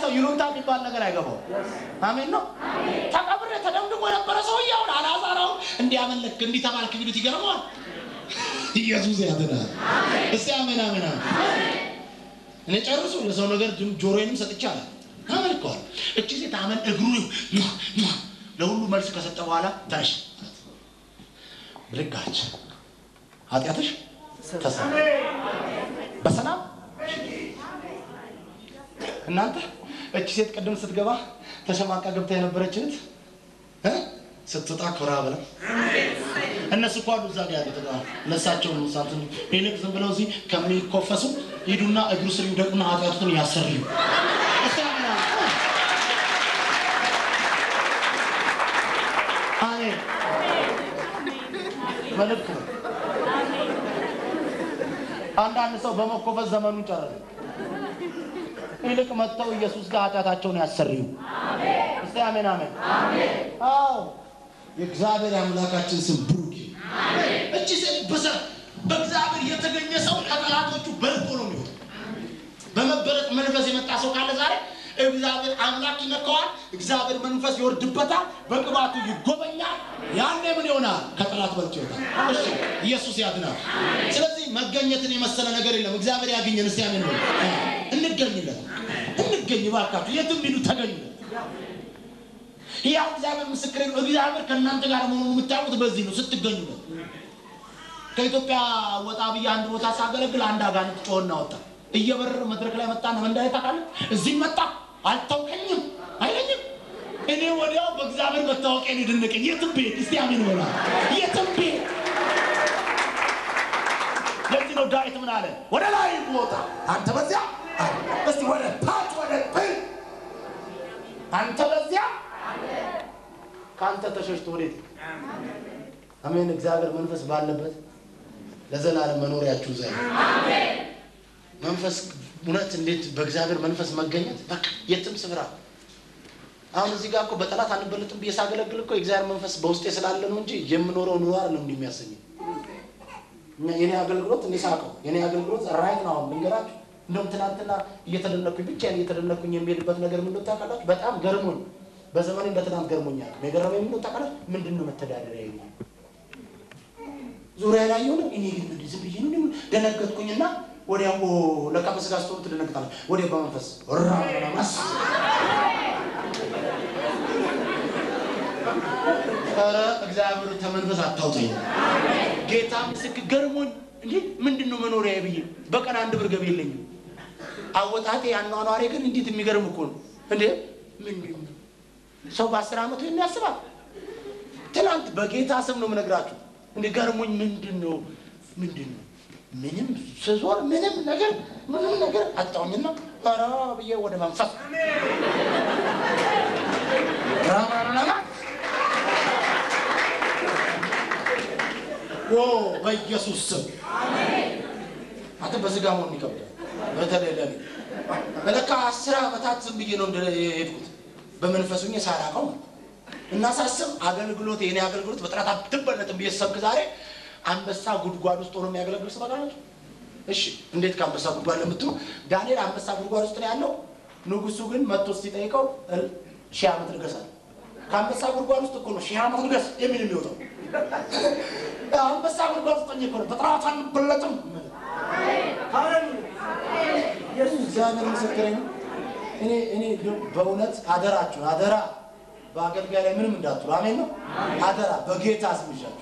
ሰው ይሉንታ የሚባል ነገር አይገባው። አሜን ነው። ተቀብሬ ተደምድሞ የነበረ ሰውዬ አሁን አልዓዛር እንዲያመለክ እንዲህ ተባልክ ቢሉት ይገርመዋል። ኢየሱስ ያድናል። እስቲ አሜን አሜን አሜን። እኔ ጨርሱ ለሰው ነገር ጆሮዬንም ሰጥቻለሁ። አመልከዋል። እቺ ሴት አመን እግሩ ለሁሉ መልስ ከሰጠ በኋላ ተነሽ ብልጋች ኃጢአትሽ ተሰ በሰላም እናንተ እቺ ሴት ቅድም ስትገባ ተሸማቃ ገብታ የነበረች እህት እ ስትወጣ ኮራ ብላ እነሱ እኮ አሉ እዛ ጋር ያሉት ለሳቸው ነው ሳንቱን ይልቅ ዝም ብለው እዚህ ከሚኮፈሱ ሂዱና እግሩ ስር ይውደቁና ኃጢአቱን ያሰርዩ። እስቲ አሜን አሜን። አሜን መልእክት ነው። አንዳንድ ሰው በመኮፈስ ዘመኑ ጨረሰ። ይልቅ መጥተው ኢየሱስ ጋር ኃጢአታቸውን ያሰርዩ። እስቲ አሜን አሜን። አዎ የእግዚአብሔር አምላካችን ስም ብሩክ ይሁን። እቺ ሴት በሰ በእግዚአብሔር የተገኘ ሰው ከጠላቶቹ በልጦ ነው የሚሆን። በመበለጥ መንፈስ የመጣ ሰው ካለ ዛሬ እግዚአብሔር አምላክ ይነካዋል። እግዚአብሔር መንፈስ ይወርድበታል። በቅባቱ ይጎበኛል። ያኔ ምን ይሆናል? ከጠላት በልጦ ይወጣል። እሺ ኢየሱስ ያድናል። ስለዚህ መገኘትን የመሰለ ነገር የለም። እግዚአብሔር ያገኘን። እስቲ አሜን በሉ። እንገኝለት፣ እንገኝ ባካችሁ። የትም ሂዱ ተገኙለት። ያው እግዚአብሔር ምስክሬ ነው። እግዚአብሔር ከእናንተ ጋር መሆኑን የምታውቁት በዚህ ነው፣ ስትገኙለት። ከኢትዮጵያ ወጣ ብዬ አንድ ቦታ ሳገለግል አንድ አጋንንት ጮኸና ወጣ። እየበረረ መድረክ ላይ መጣና መንዳይ ታውቃለህ፣ እዚህ መጣ አልታውቀኝም አይለኝም። እኔ ወዲያው በእግዚአብሔር መታወቂያን የደነቀኝ የትም ብሄድ፣ እስቲ አሜን በላ። የትም ብሄድ ለዚህ ነው ዳዊት ምን አለ? ወደ ላይ ቦታ አንተ በዚያ እስቲ ወደ ታች ወደ ብል አንተ በዚያ ከአንተ ተሸሽቶ ወዴት? አሜን። እግዚአብሔር መንፈስ ባለበት ለዘላለም መኖሪያችሁ ዘ መንፈስ እውነት እንዴት በእግዚአብሔር መንፈስ መገኘት በቃ የትም ስፍራ አሁን እዚህ ጋር እኮ በጠላት አንበልጥም ብዬ ሳገለግል እኮ የእግዚአብሔር መንፈስ በውስጤ ስላለ ነው እንጂ የምኖረው ኑሮ አይደለም እንዲህ የሚያሰኘኝ። የኔ አገልግሎት እኔ ሳቀው የኔ አገልግሎት ራይት ነው። አሁን ልንገራችሁ፣ እንደውም ትናንትና እየተደነኩኝ ብቻ እየተደነኩኝ የሚሄድበት ነገር ምን እንደው ታውቃላችሁ? በጣም ገርሞኝ በዘመኔ እንደ ትናንት ገርሞኛል። የገረመኝ ምን እንደው ታውቃላችሁ? ምንድን ነው መተዳደሪያ ይሄ ዙሪያ ላይ የሆነ እኔ ግን ምንድን ዝም ብዬ ነው ደነገጥኩኝና ወዲያው ለካ በስጋ ስትሆኑ ትደነግጣለህ። ወዲያው በመንፈስ ራማስ ኧረ እግዚአብሔር ተመንፈስ አታውጠኝ። ጌታ ምስክር ገርሞኝ እንዴ ምንድን ነው መኖሪያ ብዬ በቀን አንድ ብር ገቢ የለኝም። አወጣቴ አኗኗሬ ግን እንዴት የሚገርም እኮ ነው እንዴ! ምንድን ነው ሰው በአስር ዓመቱ ይህን ያስባል? ትናንት በጌታ ስም ነው የምነግራችሁ። እንደ ገርሞኝ ምንድን ነው ምንድን ነው ምንም ስዞር ምንም ነገር ምንም ነገር አጣሁኝና ኧረ ብዬ ወደ መንፈስ ራማራማ ኦ በኢየሱስ ስም አንተ በስጋ መሆን ይከብዳል። በተለይ ለኔ ለካ አስር ዓመታት ዝም ብዬ ነው የሄድኩት በመንፈሱ ሳላውቀው ነው። እና ሳስብ አገልግሎት የኔ አገልግሎት በጥራት አትበለጥም ብዬ ሰብክ ዛሬ አንበሳ ጉድጓድ ውስጥ ሆኖ የሚያገለግል ሰው ታውቃላችሁ? እሺ እንዴት ከአንበሳ ጉድጓድ ለምትሉ ዳንኤል አንበሳ ጉድጓድ ውስጥ ነው ያለው። ንጉሱ ግን መጥቶ ሲጠይቀው ሺህ ዓመት ንገሳል። ከአንበሳ ጉድጓድ ውስጥ እኮ ነው ሺህ ዓመት ንገስ የሚል የሚወጣው። አንበሳ ጉድጓድ ውስጥ እኮ ነው በጥራት አንበለጥም። እግዚአብሔር ምስክሬ ነው። እኔ እኔ በእውነት አደራችሁ አደራ በአገልጋይ ላይ ምንም እንዳትሉ። አሜን ነው አደራ በጌታ ስም ይዣችሁ።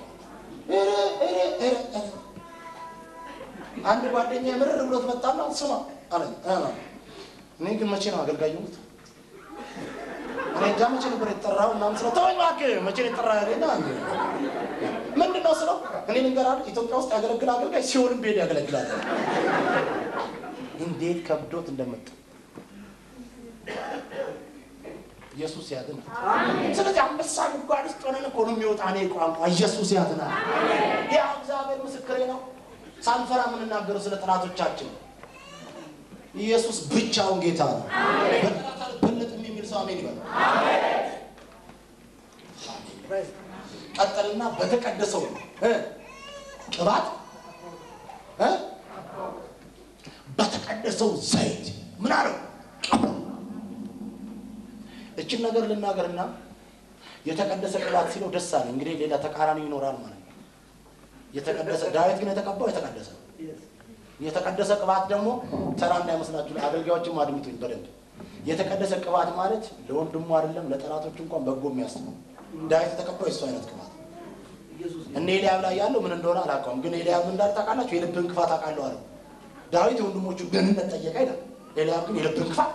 አንድ ጓደኛ ምርር ብሎት መጣና ስማ አለኝ። እኔ ግን መቼ ነው አገልጋይ የሆኑት? እኔ እንጃ መቼ ነበር የተጠራው ምናምን ስለው ተወኝ እባክህ መቼ ነው የተጠራ ያለና ምንድን ነው ስለው እኔ ልንገርህ ኢትዮጵያ ውስጥ ያገለግል አገልጋይ ሲሆንም ብሄድ ያገለግላል። እንዴት ከብዶት እንደመጣ ኢየሱስ ያድናል። ስለዚህ አንበሳ ጉድጓድ ውስጥ ሆነን እኮ ነው የሚወጣ እኔ ቋንቋ ኢየሱስ ያድናል። ያ እግዚአብሔር ምስክሬ ነው። ሳንፈራ የምንናገረው ስለ ጠላቶቻችን ኢየሱስ ብቻውን ጌታ ነው። በጠላት አልበለጥም የሚል ሰው አሜን ይበል። ቀጠልና በተቀደሰው እ ቅባት እ በተቀደሰው ዘይት ምን አለው እችን ነገር ልናገርና የተቀደሰ ቅባት ሲለው ደስ አለ። እንግዲህ ሌላ ተቃራኒ ይኖራል ማለት ነው። የተቀደሰ ዳዊት ግን የተቀባው የተቀደሰ ነው። የተቀደሰ ቅባት ደግሞ ተራ እንዳይመስላችሁ አገልጋዮችም አድምጡኝ በደንብ። የተቀደሰ ቅባት ማለት ለወንድሙ አይደለም ለጠላቶች እንኳን በጎ የሚያስብ ነው። ዳዊት የተቀባው የሱ አይነት ቅባት እነ ኤልያብ ላይ ያለው ምን እንደሆነ አላውቀውም፣ ግን ኤልያብ ምን እንዳለ ታውቃላችሁ? የልብን ክፋት አውቃለሁ አለ። ዳዊት የወንድሞቹ ደህንነት ጠየቀ ይላል። ኤልያብ ግን የልብን ክፋት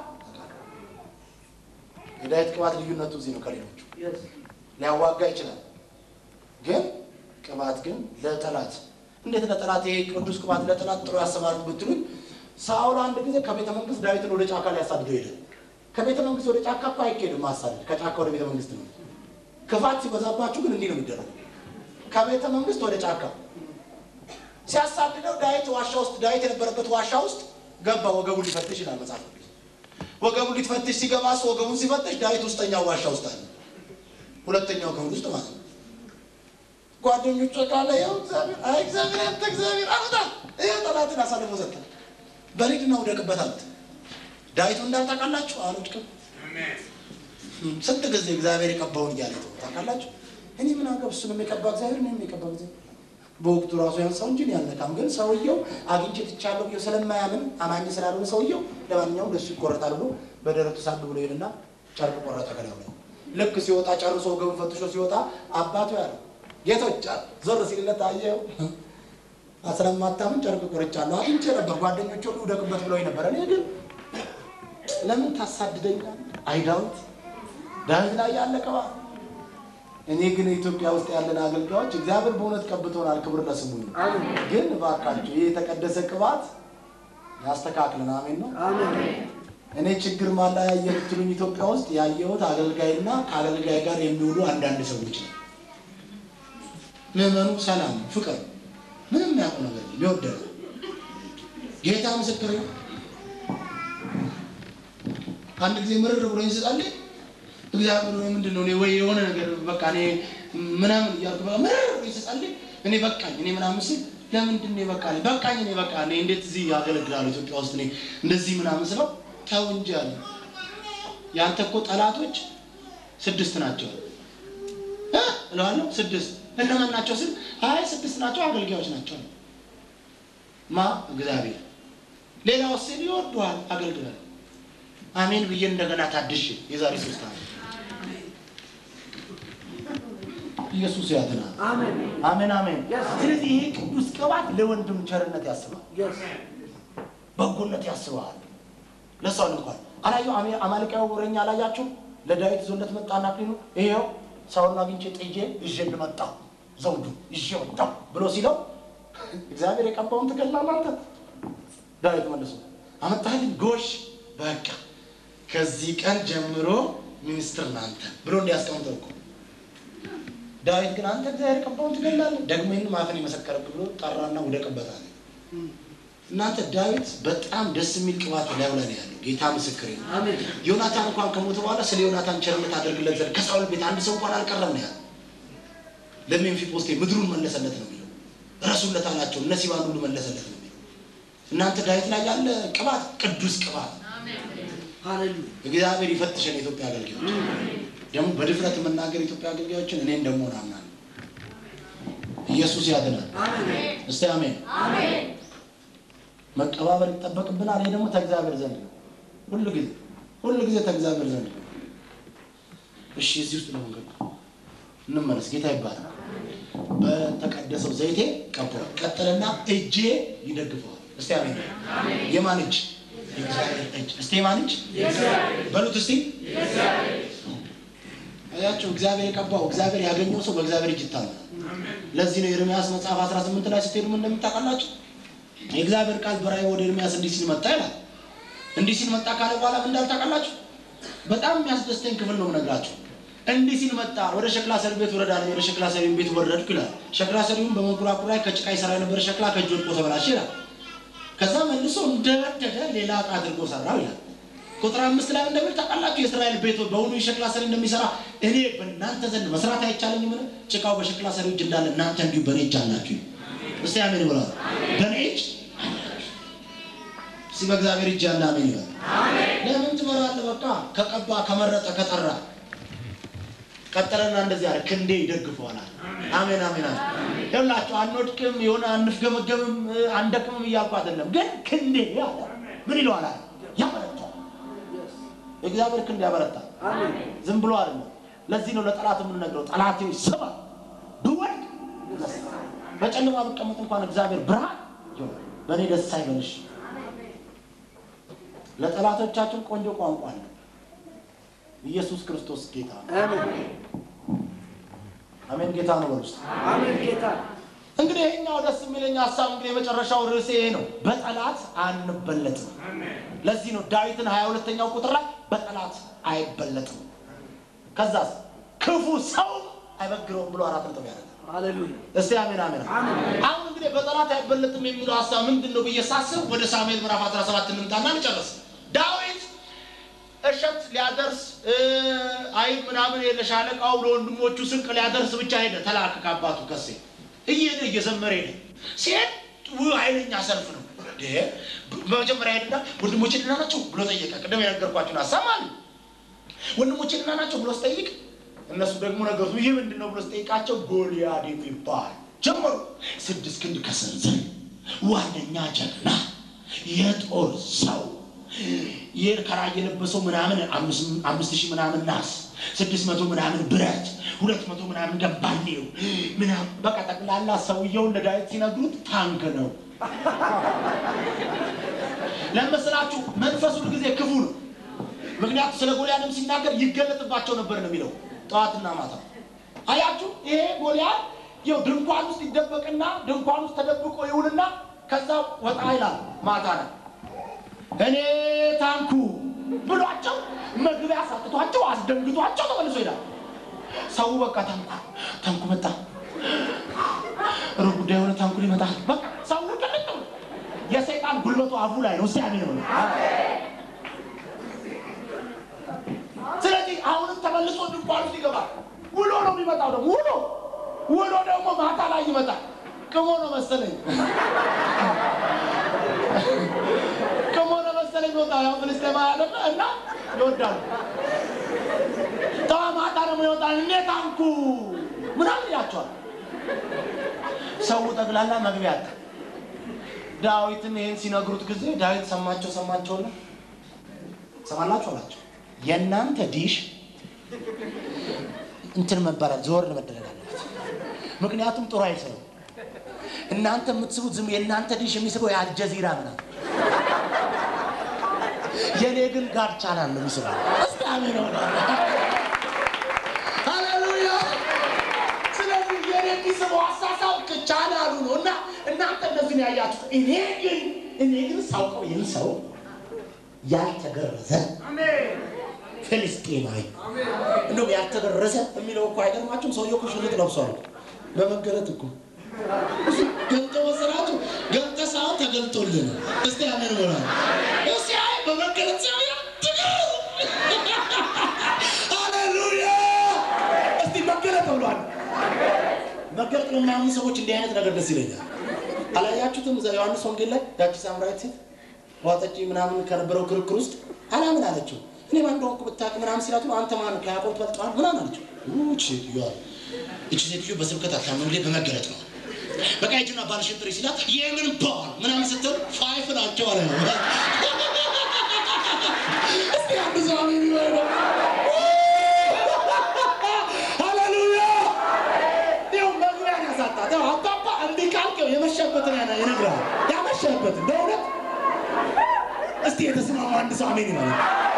የዳዊት ቅባት ልዩነቱ እዚህ ነው ከሌሎቹ ሊያዋጋ ይችላል። ግን ቅባት ግን ለጠላት እንዴት ለጠላት ይሄ ቅዱስ ቅባት ለጠላት ጥሩ ያሰባል ብትሉኝ፣ ሳውል አንድ ጊዜ ከቤተ መንግስት ዳዊትን ወደ ጫካ ሊያሳድደው ሄደ። ከቤተ መንግስት ወደ ጫካ እኮ አይኬድም ማሳደድ፣ ከጫካ ወደ ቤተ መንግስት ነው። ክፋት ሲበዛባችሁ ግን እንዲህ ነው የሚደረገው። ከቤተ መንግስት ወደ ጫካ ሲያሳድደው ዳዊት ዋሻ ውስጥ ዳዊት የነበረበት ዋሻ ውስጥ ገባ። ወገቡን ሊፈትሽ ይላል መጽሐፍ ቅዱስ። ወገቡን ሊፈትሽ ሲገባ እሱ ወገቡን ሲፈትሽ ዳዊት ውስጠኛው ዋሻ ውስጥ አለ። ሁለተኛው ክፍል ውስጥ ማለት ነው። ጓደኞቹ ካለ ያው እግዚአብሔር አይ እግዚአብሔር አንተ እግዚአብሔር አውጣ ይኸው ጠላትን አሳልፎ ሰጠ። በሊድና ውደቅበት አሉት። ዳዊቱ እንዳልታውቃላችሁ አልወድቅም። ስንት ጊዜ እግዚአብሔር የቀባውን እያለ ተው ታውቃላችሁ። እኔ ምን አገብ እሱንም የቀባ እግዚአብሔር እኔም የቀባ እግዚአብሔር በወቅቱ ራሱ ያንሳው እንጂ እኔ አልነካም። ግን ሰውየው አግኝቼ ትቻለሁ ብዬ ስለማያምን አማኝ ስላልሆነ ሰውየው ለማንኛውም ለሱ ይቆረጣል ብሎ በደረቱ ሳብ ብሎ ሄድና ጨርቅ ቆረጠ ከላዩ ላይ። ልክ ሲወጣ ጨርሶ ወገቡን ፈትሾ ሲወጣ አባቱ ያለው ጌቶች ዞር ሲልለት አየው ስለማታምን ጨርቅ ቆርጫለሁ አግኝቼ ነበር ጓደኞች ሁሉ ውደቅበት ብለው ነበር። እኔ ግን ለምን ታሳድደኛል? አይ ዳዊት ዳዊት ላይ ያለ ቅባት እኔ ግን ኢትዮጵያ ውስጥ ያለን አገልጋዮች እግዚአብሔር በእውነት ቀብቶናል። ክብር ለስሙ ይሁን። ግን እባካችሁ ይህ የተቀደሰ ቅባት ያስተካክልን። አሜን ነው። እኔ ችግር ማላ ያየ የምትሉኝ ኢትዮጵያ ውስጥ ያየሁት አገልጋይና ከአገልጋይ ጋር የሚውሉ አንዳንድ ሰዎች ነው። ምዕመኑ ሰላም፣ ፍቅር ምንም ያውቁ ነገር ሊወደደ ጌታ ምስክር አንድ ጊዜ ምርር ብሎ ይስጣልኝ እግዚአብሔር ወይ ምንድን ነው እኔ ወይ የሆነ ነገር በቃ እኔ ምናምን እያልኩ በቃ ምርር ብሎ ይስጣልኝ እኔ በቃኝ እኔ ምናምን ስል ለምንድን ነው በቃ በቃኝ እኔ በቃ እኔ እንዴት እዚህ ያገለግላለሁ ኢትዮጵያ ውስጥ እኔ እንደዚህ ምናምን ስለው ተው እንጂ አለ ያንተ እኮ ጠላቶች ስድስት ናቸው እ እለዋለሁ ስድስት እነማን ናቸው ስል አይ ስድስት ናቸው አገልጋዮች ናቸው ማ እግዚአብሔር ሌላው ሲል ይወዱሃል አገልግሏል አሜን ብዬ እንደገና ታድሽ የዛሬ ሶስት ዓመት ኢየሱስ ያድናል። አሜን አሜን። ስለዚህ ይሄ ቅዱስ ቅባት ለወንድም ቸርነት ያስባል፣ በጎነት ያስባል። ለሰው እንኳን አላየው አማልቃዊ ወረኛ አላያችሁ? ለዳዊት ዞለት መጣና አክሊሉ ይሄው ሰውን አግኝቼ ጥዬ ይዤ ልመጣሁ ዘውዱ ይዤ ወጣሁ ብሎ ሲለው እግዚአብሔር የቀባውን ትገላለህ አንተ። ዳዊት መልሶ አመጣህልኝ ጎሽ በቃ ከዚህ ቀን ጀምሮ ሚኒስትር ናንተ ብሎ እንዲያስቀምጠው እኮ ዳዊት ግን አንተ እግዚአብሔር የቀባውን ትገላለህ፣ ደግሞ ይህን ማፈን የመሰከረብህ ብሎ ጠራና ውደቅበታል። እናንተ ዳዊት በጣም ደስ የሚል ቅባት ላዩ ላይ ነው ያለው። ጌታ ምስክር ነው። ዮናታን እንኳን ከሞተ በኋላ ስለ ዮናታን ቸርነት አድርግለት ዘንድ ከሳውል ቤት አንድ ሰው እንኳን አልቀረም ነው ያለው። ለሜምፊቦስቴ ምድሩን መለሰለት ነው የሚለው። ረሱለት አላቸው እነ ሲባን ሁሉ መለሰለት ነው የሚለው። እናንተ ዳዊት ላይ ያለ ቅባት ቅዱስ ቅባት እግዚአብሔር ይፈትሸን። የኢትዮጵያ አገልጋዮች ደግሞ በድፍረት የምናገር የኢትዮጵያ አገልጋዮችን እኔን ደግሞ ናምናል። ኢየሱስ ያድናል። እስቲ አሜን። መቀባበል ይጠበቅብናል። ይሄ ደግሞ ተእግዚአብሔር ዘንድ ነው። ሁሉ ጊዜ ሁሉ ጊዜ ተእግዚአብሔር ዘንድ ነው። እሺ እዚህ ውስጥ ነው መንገዱ። እንመለስ። ጌታ ይባላል። በተቀደሰው ዘይቴ ቀባዋል። ቀጥልና እጄ ይደግፈዋል። እስቲ አሜን። የማን እጅ? የእግዚአብሔር እጅ። እስቲ የማን እጅ በሉት እስቲ። አያችሁ፣ እግዚአብሔር የቀባው እግዚአብሔር ያገኘው ሰው በእግዚአብሔር እጅ ይታመናል። ለዚህ ነው ኤርምያስ መጽሐፍ 18 ላይ ስትሄዱ ምን እንደምታውቃላችሁ የእግዚአብሔር ቃል በራእይ ወደ ኤርምያስ እንዲህ ሲል መጣ ይላል። እንዲህ ሲል መጣ ካለ በኋላ ምን እንዳል ታውቃላችሁ? በጣም የሚያስደስተኝ ክፍል ነው የምነግራችሁ። እንዲህ ሲል መጣ፣ ወደ ሸክላ ሰሪ ቤት ወረድ አለኝ። ወደ ሸክላ ሰሪ ቤት ወረድኩ ይላል። ሸክላ ሰሪውም በመንኮራኩር ላይ ከጭቃ ይሰራ የነበረ ሸክላ ከእጅ ወድቆ ተበላሸ ይላል። ከዛ መልሶ እንደወደደ ሌላ ዕቃ አድርጎ ሰራው ይላል። ቁጥር አምስት ላይ እንደሚል ታውቃላችሁ የእስራኤል ቤት በውኑ የሸክላ ሰሪ እንደሚሰራ እኔ በእናንተ ዘንድ መስራት አይቻለኝም? ጭቃው በሸክላ ሰሪው እጅ እንዳለ እናንተ እንዲሁ በእኔ እጅ አላችሁ። እስቲ አሜን ብለዋል። በእኔ እጅ እስኪ በእግዚአብሔር እጅ ያለ አሜን ይበል። ለምን ትመራለህ? በቃ ከቀባ ከመረጠ ከጠራ ቀጠለና እንደዚህ አለ፣ ክንዴ ይደግፈዋል። አሜን አሜን አለ። ይኸውላችሁ አንወድቅም፣ የሆነ አንፍገመገምም፣ አንደክምም እያልኩ አይደለም፣ ግን ክንዴ አለ ምን ይለዋል አለ ያበረታል። የእግዚአብሔር ክንድ ያበረታል። ዝም ብሎ አይደለም። ለዚህ ነው ለጠላት የምንነግረው፣ ጠላቴ ስማ፣ ብወድቅ በጨለማ ብቀመጥ እንኳን እግዚአብሔር ብርሃን ይሆናል። በእኔ ደስ አይበልሽ። ለጠላቶቻችን ቆንጆ ቋንቋ አለ። ኢየሱስ ክርስቶስ ጌታ ነው። አሜን። ጌታ ነው በሉ እስቲ። አሜን ጌታ እንግዲህ ይሄኛው ደስ የሚለኝ ሀሳብ እንግዲህ የመጨረሻው ርዕሴ ይሄ ነው። በጠላት አንበለጥም። ለዚህ ነው ዳዊትን ሀያ ሁለተኛው ቁጥር ላይ በጠላት አይበለጥም። ከዛስ ክፉ ሰው አይበግረውም ብሎ አራት ነጥብ ያደርጋል። ሃሌሉያ እስቲ አሜን አሜን። አሁን እንግዲህ በጠላት አይበለጥም የሚለው ሀሳብ ምንድን ነው ብዬ ሳስብ ወደ ሳሙኤል ምዕራፍ 17 እንምጣና እንጨርስ። ዳዊት እሸት ሊያደርስ እ፣ አይብ ምናምን ለሻለቃው ለወንድሞቹ ስንቅ ሊያደርስ ብቻ ሄደ። ተላከ ከአባቱ ከሴ እየሄደ እየዘመረ ሄደ። ሲሄድ ውይ ኃይለኛ ሰልፍ ነው። እንዴ! በመጀመሪያ ሄድና ወንድሞቼ ደህና ናቸው ብሎ ጠየቀ። ቅድም የነገርኳችሁን ሀሳብ ማለት ነው። ወንድሞቼ ደህና ናቸው ብሎ ስጠይቅ እነሱ ደግሞ ነገሩ ይህ ምንድን ነው ብሎ ስጠይቃቸው ጎልያድ የሚባል ጀመሩ። ስድስት ክንድ ከሰንዘር ዋነኛ ጀግና የጦር ሰው የከራ የለበሰው ምናምን አምስት- አምስት ሺህ ምናምን ናስ ስድስት መቶ ምናምን ብረት ሁለት መቶ ምናምን ገባኔው ምናምን በቃ ጠቅላላ ሰውየውን ለዳዊት ሲነግሩት ታንክ ነው። ለመስላችሁ መንፈሱ ሁል ጊዜ ክፉ ነው። ምክንያቱም ስለ ጎልያድም ሲናገር ይገለጥባቸው ነበር ነው የሚለው ጠዋትና ማታ። አያችሁ ይሄ ጎልያድ ይኸው ድንኳን ውስጥ ይደበቅና ድንኳን ውስጥ ተደብቆ ይውልና ከዛ ወጣ ይላል ማታ ላይ እኔ ታንኩ ብሏቸው መግቢያ ሳጥቷቸው አስደንግጧቸው ተመልሶ ይላል። ሰው በቃ ታንኩ ታንኩ መጣ፣ ሩብ ጉዳይ የሆነ ታንኩ ሊመጣ በቃ ሰው ቅልጥ ብሎ የሰይጣን ጉልበቱ አፉ ላይ ነው። እስቲ አሜን በሉ። ስለዚህ አሁንም ተመልሶ ድንኳን ውስጥ ይገባል። ውሎ ነው የሚመጣው ደግሞ ውሎ ውሎ ደግሞ ማታ ላይ ይመጣል። ቅሞ ነው መሰለኝ ቅሞ ነው መሰለኝ ቦታ ያው ፍልስጤማ ያደለ እና ይወዳሉ። ተዋ ማታ ደግሞ ይወጣል። እኔ ታንኩ ምናምን ይላቸዋል። ሰው ጠቅላላ መግቢያ አጣ። ዳዊትን ይህን ሲነግሩት ጊዜ ዳዊት ሰማቸው ሰማቸውና ሰማላችሁ አላቸው የእናንተ ዲሽ እንትን መባላል ዞር መደረግ አለበት። ምክንያቱም ጥሩ አይሰሩም። እናንተ የምትስቡት ዝም የእናንተ ዲሽ የሚስበው የአልጀዚራ ምናምን፣ የእኔ ግን ጋር ቻናል ነው የሚስበው። እስቲ አሜን በሉ። ሃሌሉያ። ስለዚህ የእኔ የሚስበው አሳሳብ ቻናሉ ነው እና እናንተ እንደዚህ ነው ያያችሁት። እኔ ግን እኔ ግን ሳውቀው ይህን ሰው ያልተገረዘ ፍልስጤማዊ እንደውም ያልተገረዘ የሚለው እኮ አይገርማችሁም? ሰውየው እኮ ሽርጥ ለብሷል በመገረጥ እኮ ገልጦ መሰላችሁ? ገልጠ ሳይሆን ተገልጦልን ነው። እስቲ አሜን በላ። እስቲ አይ በመገረጥ ሳይሆን ተገረዘ። ሃሌሉያ! እስቲ መገረጥ ብሏል። መገረጥ ለማያምኑ ሰዎች እንዲህ አይነት ነገር ደስ ይለኛል። አላያችሁትም? እዛ ዮሐንስ ወንጌል ላይ ያቺ ሳምራዊት ሴት ውሃ ጠጪ ምናምን ከነበረው ክርክር ውስጥ አላምን አለችው። እኔ ማን እንደሆንኩ ብታውቅ ምናምን ሲላት ነው አንተ ማን ከያዕቆብ ትበልጠዋል ምናምን አለችው። እቺ ሴትዮዋ እቺ ሴትዮ በስብከት አታምንም፣ ላይ በመገለጥ ነው። በቃ ሂጂና ባልሽን ጥሪ ሲላት የምን ባል ምናምን ስትል ፋይፍ ናቸው አለ ነው። እስቲ አንድ ሰው አሜን ይበል። ሃሌሉያ! ይኸው መግቢያን ያሳጣት። ይኸው አባባ እንዲህ ካልከው የመሸበትን ያና ይነግራል። ያመሸበትን በእውነት እስቲ የተስማማ አንድ ሰው አሜን ይበል።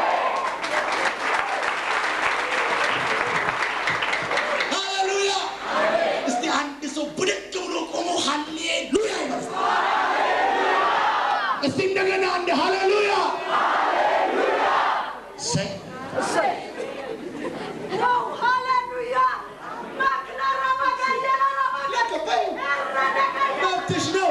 ሃሌሉያ! እስቲ አንድ ሰው ብድግ ብሎ ቆሞ ሃሌሉያ ይበል። እስቲ እንደገና አንድ ሃሌሉያ ሰይ መብትሽ ነው።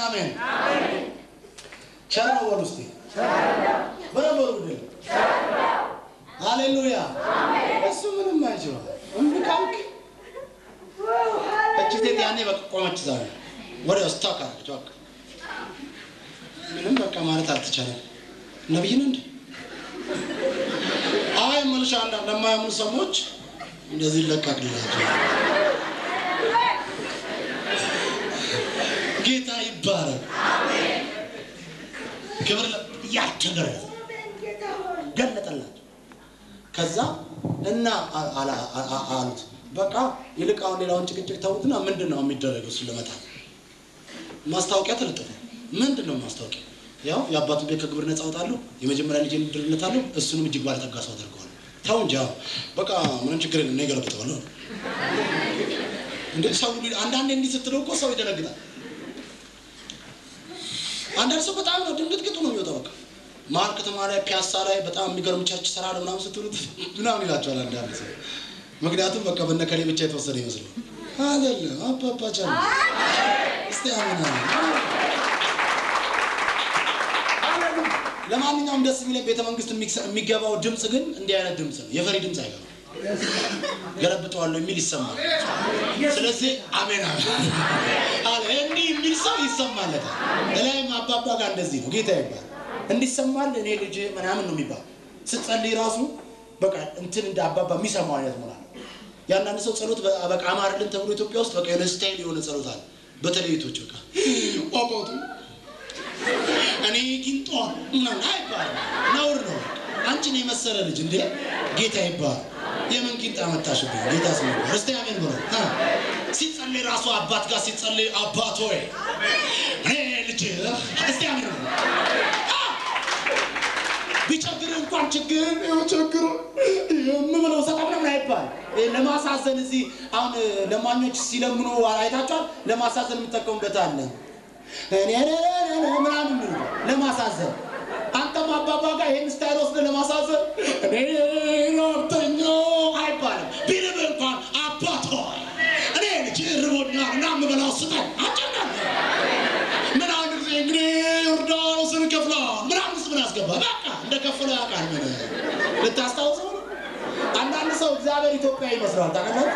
አሜን። ቸር ነው በሉ እስቲ በደንብ በሉ ግድ ሃሌሉያ። እሱ ምንም አይችልም። እምቢ ካልክ እቺ ሴት ያኔ በቃ ቆመች። ዛሬ ወደ ስታክ አለች። በቃ ምንም በቃ ማለት አልተቻለም። ነብይ ነው እንዴ? አይ መልሻ አንዳንድ ለማያምኑ ሰዎች እንደዚህ ይለቀቅላቸው። ጌታ ይባረክ። ክብር ያቸገረ ገለጠላቸው። ከዛ እና አ- አላ- አ- አ- አሉት በቃ ይልቅ አሁን ሌላውን ጭቅጭቅ ተውትና ምንድን ነው የሚደረገው? እሱን ለመጣል ማስታወቂያ ተለጠፈ። ምንድን ነው ማስታወቂያ? ያው የአባቱ ቤት ከግብር ነፃ አወጣለሁ፣ የመጀመሪያ ልጅ ምድርነታለሁ፣ እሱንም እጅግ ባለጠጋ ሰው አደርገዋለሁ። ተው እንጂ አሁን በቃ ምንም ችግር የለም፣ እኔ እገለብጠዋለሁ። እንደ ሰው ሁሉ አንዳንዴ እንዲህ ስትለው እኮ ሰው ይደነግጣል። አንዳንድ ሰው በጣም ነው ድንግጥግጡ ነው የሚወጣው። በቃ መሀል ከተማ ላይ ፒያሳ ላይ በጣም የሚገርም ቸርች ስራ ነው ምናምን ስትሉት ምናምን ይላቸዋል አንዳንድ ሰው። ምክንያቱም በቃ በነከሌ ብቻ የተወሰነ ይመስለው አይደለም። አባባ ቻለ እስቲ አሜን አሜን። ለማንኛውም ደስ የሚለኝ ቤተ መንግስት የሚክሰ- የሚገባው ድምፅ ግን እንዲህ አይነት ድምፅ ነው። የፈሪ ድምፅ አይገባም። ገለብጠዋለሁ የሚል ይሰማል። ስለዚህ አሜን አሜን አለ እንዲህ የሚል ሰው ይሰማለታል። እላይም አባባ ጋር እንደዚህ ነው። ጌታ ይባል እንዲሰማል እኔ ልጅ ምናምን ነው የሚባል ስትጸልይ ራሱ በቃ እንትን እንደ አባባ የሚሰማው አይነት ሞራል የአንዳንድ ሰው ጸሎት በ- በቃ አማርልን ተብሎ ኢትዮጵያ ውስጥ በቃ የሆነ ስታይል የሆነ ጸሎት አለ። በተለይ ቶች በቃ አባቱ እኔ ጊንጧ ምናምን አይባልም፣ ነውር ነው። አንቺን የመሰለ ልጅ እንዴ ጌታ ይባል። የምን ጊንጥ አመጣሽብኝ? ጌታ ስም ይባል። እስቲ አሜን ብሎ እ ሲጸልይ ራሱ አባት ጋር ሲጸልይ አባት ሆይ እኔ ልጅ እስቲ አሜን ብሎ ቢቸግር እንኳን ችግር ይኸው ችግሩ የምብለው ሰጣ ምናምን አይባል። ይሄ ለማሳዘን እዚህ አሁን ለማኞች ሲለምኑ አይታችኋል። ለማሳዘን የምጠቀሙበት አለ እኔ ምናምን የሚሉ ለማሳዘን አንተም አባባ ጋር ይህን ስታይል ወስደህ ለማሳዘን እኔ ረብተኛ አይባልም። ቢርብ እንኳን አባት ሆይ እኔ ልጅ ርቦኛል እና የምበላው ስጠኝ አጨናል ምን አንድ ጊዜ እንግዲህ ዮርዳኖስን ከፍለዋል ምናምን ስ ምን አስገባ በቃ እንደ ከፈለ ያውቃል። ምን ልታስታውሰው ነው? አንዳንድ ሰው እግዚአብሔር ኢትዮጵያ ይመስለዋል። ታውቃላችሁ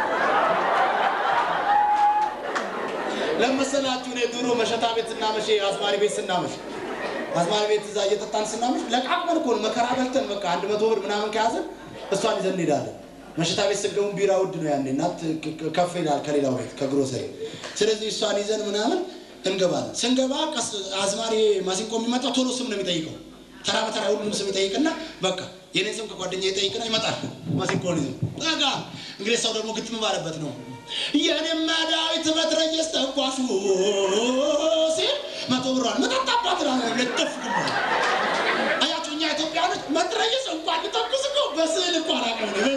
ለመሰላችሁ እኔ ድሮ መሸታ ቤት ስናመሽ አዝማሪ ቤት ስናመሽ አዝማሪ ቤት እዛ እየጠጣን ስናመሽ ለቃቅመን እኮ ነው መከራ በልተን በቃ አንድ መቶ ብር ምናምን ከያዘን እሷን ይዘን እንሄዳለን። መሸታ ቤት ስገቡ ቢራ ውድ ነው ያኔ እና ት- ክ- ክ- ከፍ ይላል ከሌላው ቤት ከግሮሰሪ። ስለዚህ እሷን ይዘን ምናምን እንገባለን። ስንገባ ቀስ አዝማሪ ማሲንቆ የሚመጣ ቶሎ ስም ነው የሚጠይቀው። ተራ በተራ ሁሉም ስም ይጠይቅና በቃ የኔ ስም ከጓደኛ ይጠይቅና ይመጣል ማሲንቆን ይዞ ጠጋ። እንግዲህ ሰው ደግሞ ግጥም ባለበት ነው የኔማ ዳዊት በትረየስ ተኳሹ ሲል መቶ ብሯን መጠጣባት ልጥፍ ግባ አያችሁ እኛ ኢትዮጵያኖች መትረየስ እንኳን ልተኩስ እኮ በስዕል እኮ አላውቅም ነው።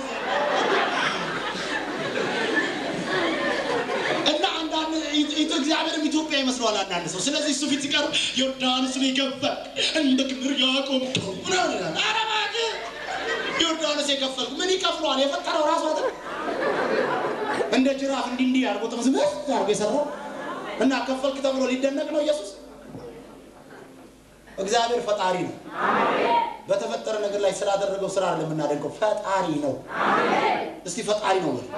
እና አንዳንድ ኢት- እግዚአብሔርም ኢትዮጵያ ይመስለዋል አንዳንድ ሰው። ስለዚህ እሱ ፊት ሲቀርብ ዮርዳኖስን የገባህ እንደ ክምር ያቆምከው ምናምን ይላል። ኧረ እባክህ ዮርዳኖስ የከፈልኩ ምን ይከፍለዋል? የፈጠረው ራሱ አይደል? እንደ ጅራፍ እንዲህ እንዲህ አድርጎ ጥምዝምዝ አድርጎ የሰራው እና ከፈልክ ተብሎ ሊደነቅ ነው ኢየሱስ። እግዚአብሔር ፈጣሪ ነው። በተፈጠረ ነገር ላይ ስላደረገው ስራ አይደለም የምናደንቀው፣ ፈጣሪ ነው። እስቲ ፈጣሪ ነው በሉ።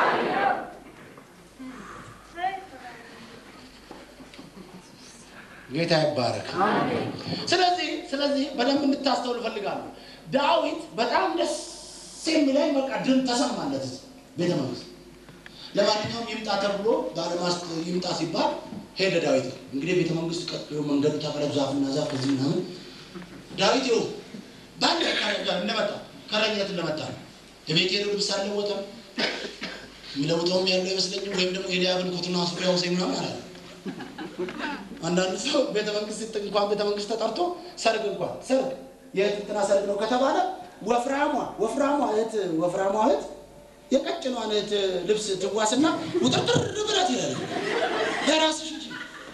ጌታ ይባረክ። ስለዚህ ስለዚህ በደንብ እንድታስተውል እፈልጋለሁ። ዳዊት በጣም ደስ የሚለኝ በቃ ድም ተሰማለት እዚህ ቤተ መንግስት። ለማንኛውም ይምጣ ተብሎ ባለማስ ይምጣ ሲባል ሄደ ዳዊት። እንግዲህ ቤተ መንግስት ቀጥሎ መንገዱ ተቀረብ ዛፍና ዛፍ ከዚህ ምናምን ዳዊት ይኸው በአንድ ከረጋ እንደመጣ ከረኝነት እንደመጣ ነው። የቤት ሄደው ልብስ አልለወጠም። የሚለውጠውም ያለው አይመስለኝም። ወይም ደግሞ ኤልያብን ኮትና ሱሪ ያውሰኝ ምናምን አላለ። አንዳንድ ሰው ቤተ መንግስት ሲጥ እንኳን ቤተ መንግስት ተጠርቶ ሰርግ እንኳን ሰርግ የእህት እንትና ሰርግ ነው ከተባለ ወፍራሟ ወፍራሟ እህት ወፍራሟ እህት የቀጭኗን እህት ልብስ ትዋስና ውጥርጥር ብላት ይላል። የራስሽ እንጂ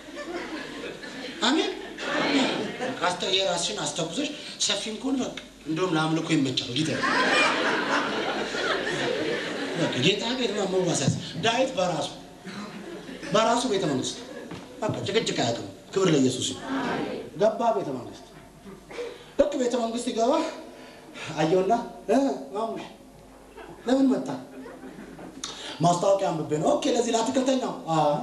አሜን። ካስተ የራስሽን አስተኩሰሽ ሰፊም ከሆነ በቃ እንደውም ለአምልኮ ይመቻል። ጌታ በቃ ጌታ ጌታ መዋሳት ዳዊት በራሱ በራሱ ቤተ መንግስት በቃ ጭቅጭቅ አያውቅም። ክብር ለኢየሱስ ይሁን። ገባ ቤተ መንግስት። ልክ ቤተ መንግስት ይገባ አየውና እ ማሙሽ ለምን መጣ? ማስታወቂያ አንብቤ ነው። ኦኬ ለዚህ ለአትክልተኛው አዎ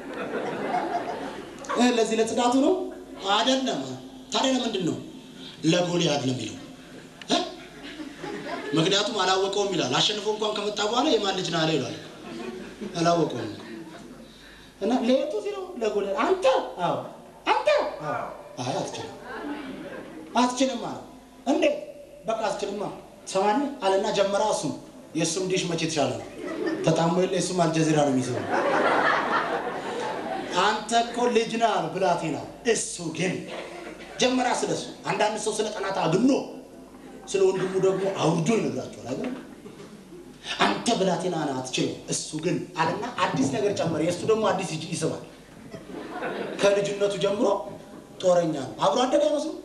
እ ለዚህ ለጽዳቱ ነው አይደለም። ታዲያ ለምንድን ነው? ለጎልያድ ለሚለው እ? ምክንያቱም አላወቀውም ይላል። አሸንፎ እንኳን ከመጣ በኋላ የማን ልጅ ነህ አለ ይላል። አላወቀውም እና ለየቱ ሲለው ለጎልያድ አንተ አዎ አንተ አዎ አይ አትችልም አትችልም አለ። እንዴት በቃ አትችልማ ሰማኒ አለና ጀመራ። እሱም የእሱም ዲሽ መቼ የተሻለ ነው ተጣሞ የለ የእሱም አልጀዚራ ነው የሚስበው አንተ እኮ ልጅ ነህ አለ ብላቴና። እሱ ግን ጀመራ ስለሱ። አንዳንድ ሰው ስለ ጠላት አግኖ ስለ ወንድሙ ደግሞ አውርዶ ይነግራቸዋል አይደል? አንተ ብላቴና ነህ አትችልም። እሱ ግን አለና አዲስ ነገር ጨመረ። የእሱ ደግሞ አዲስ ይጅ- ይስባል። ከልጅነቱ ጀምሮ ጦረኛ ነው። አብሮ አደገ አይመስሉም?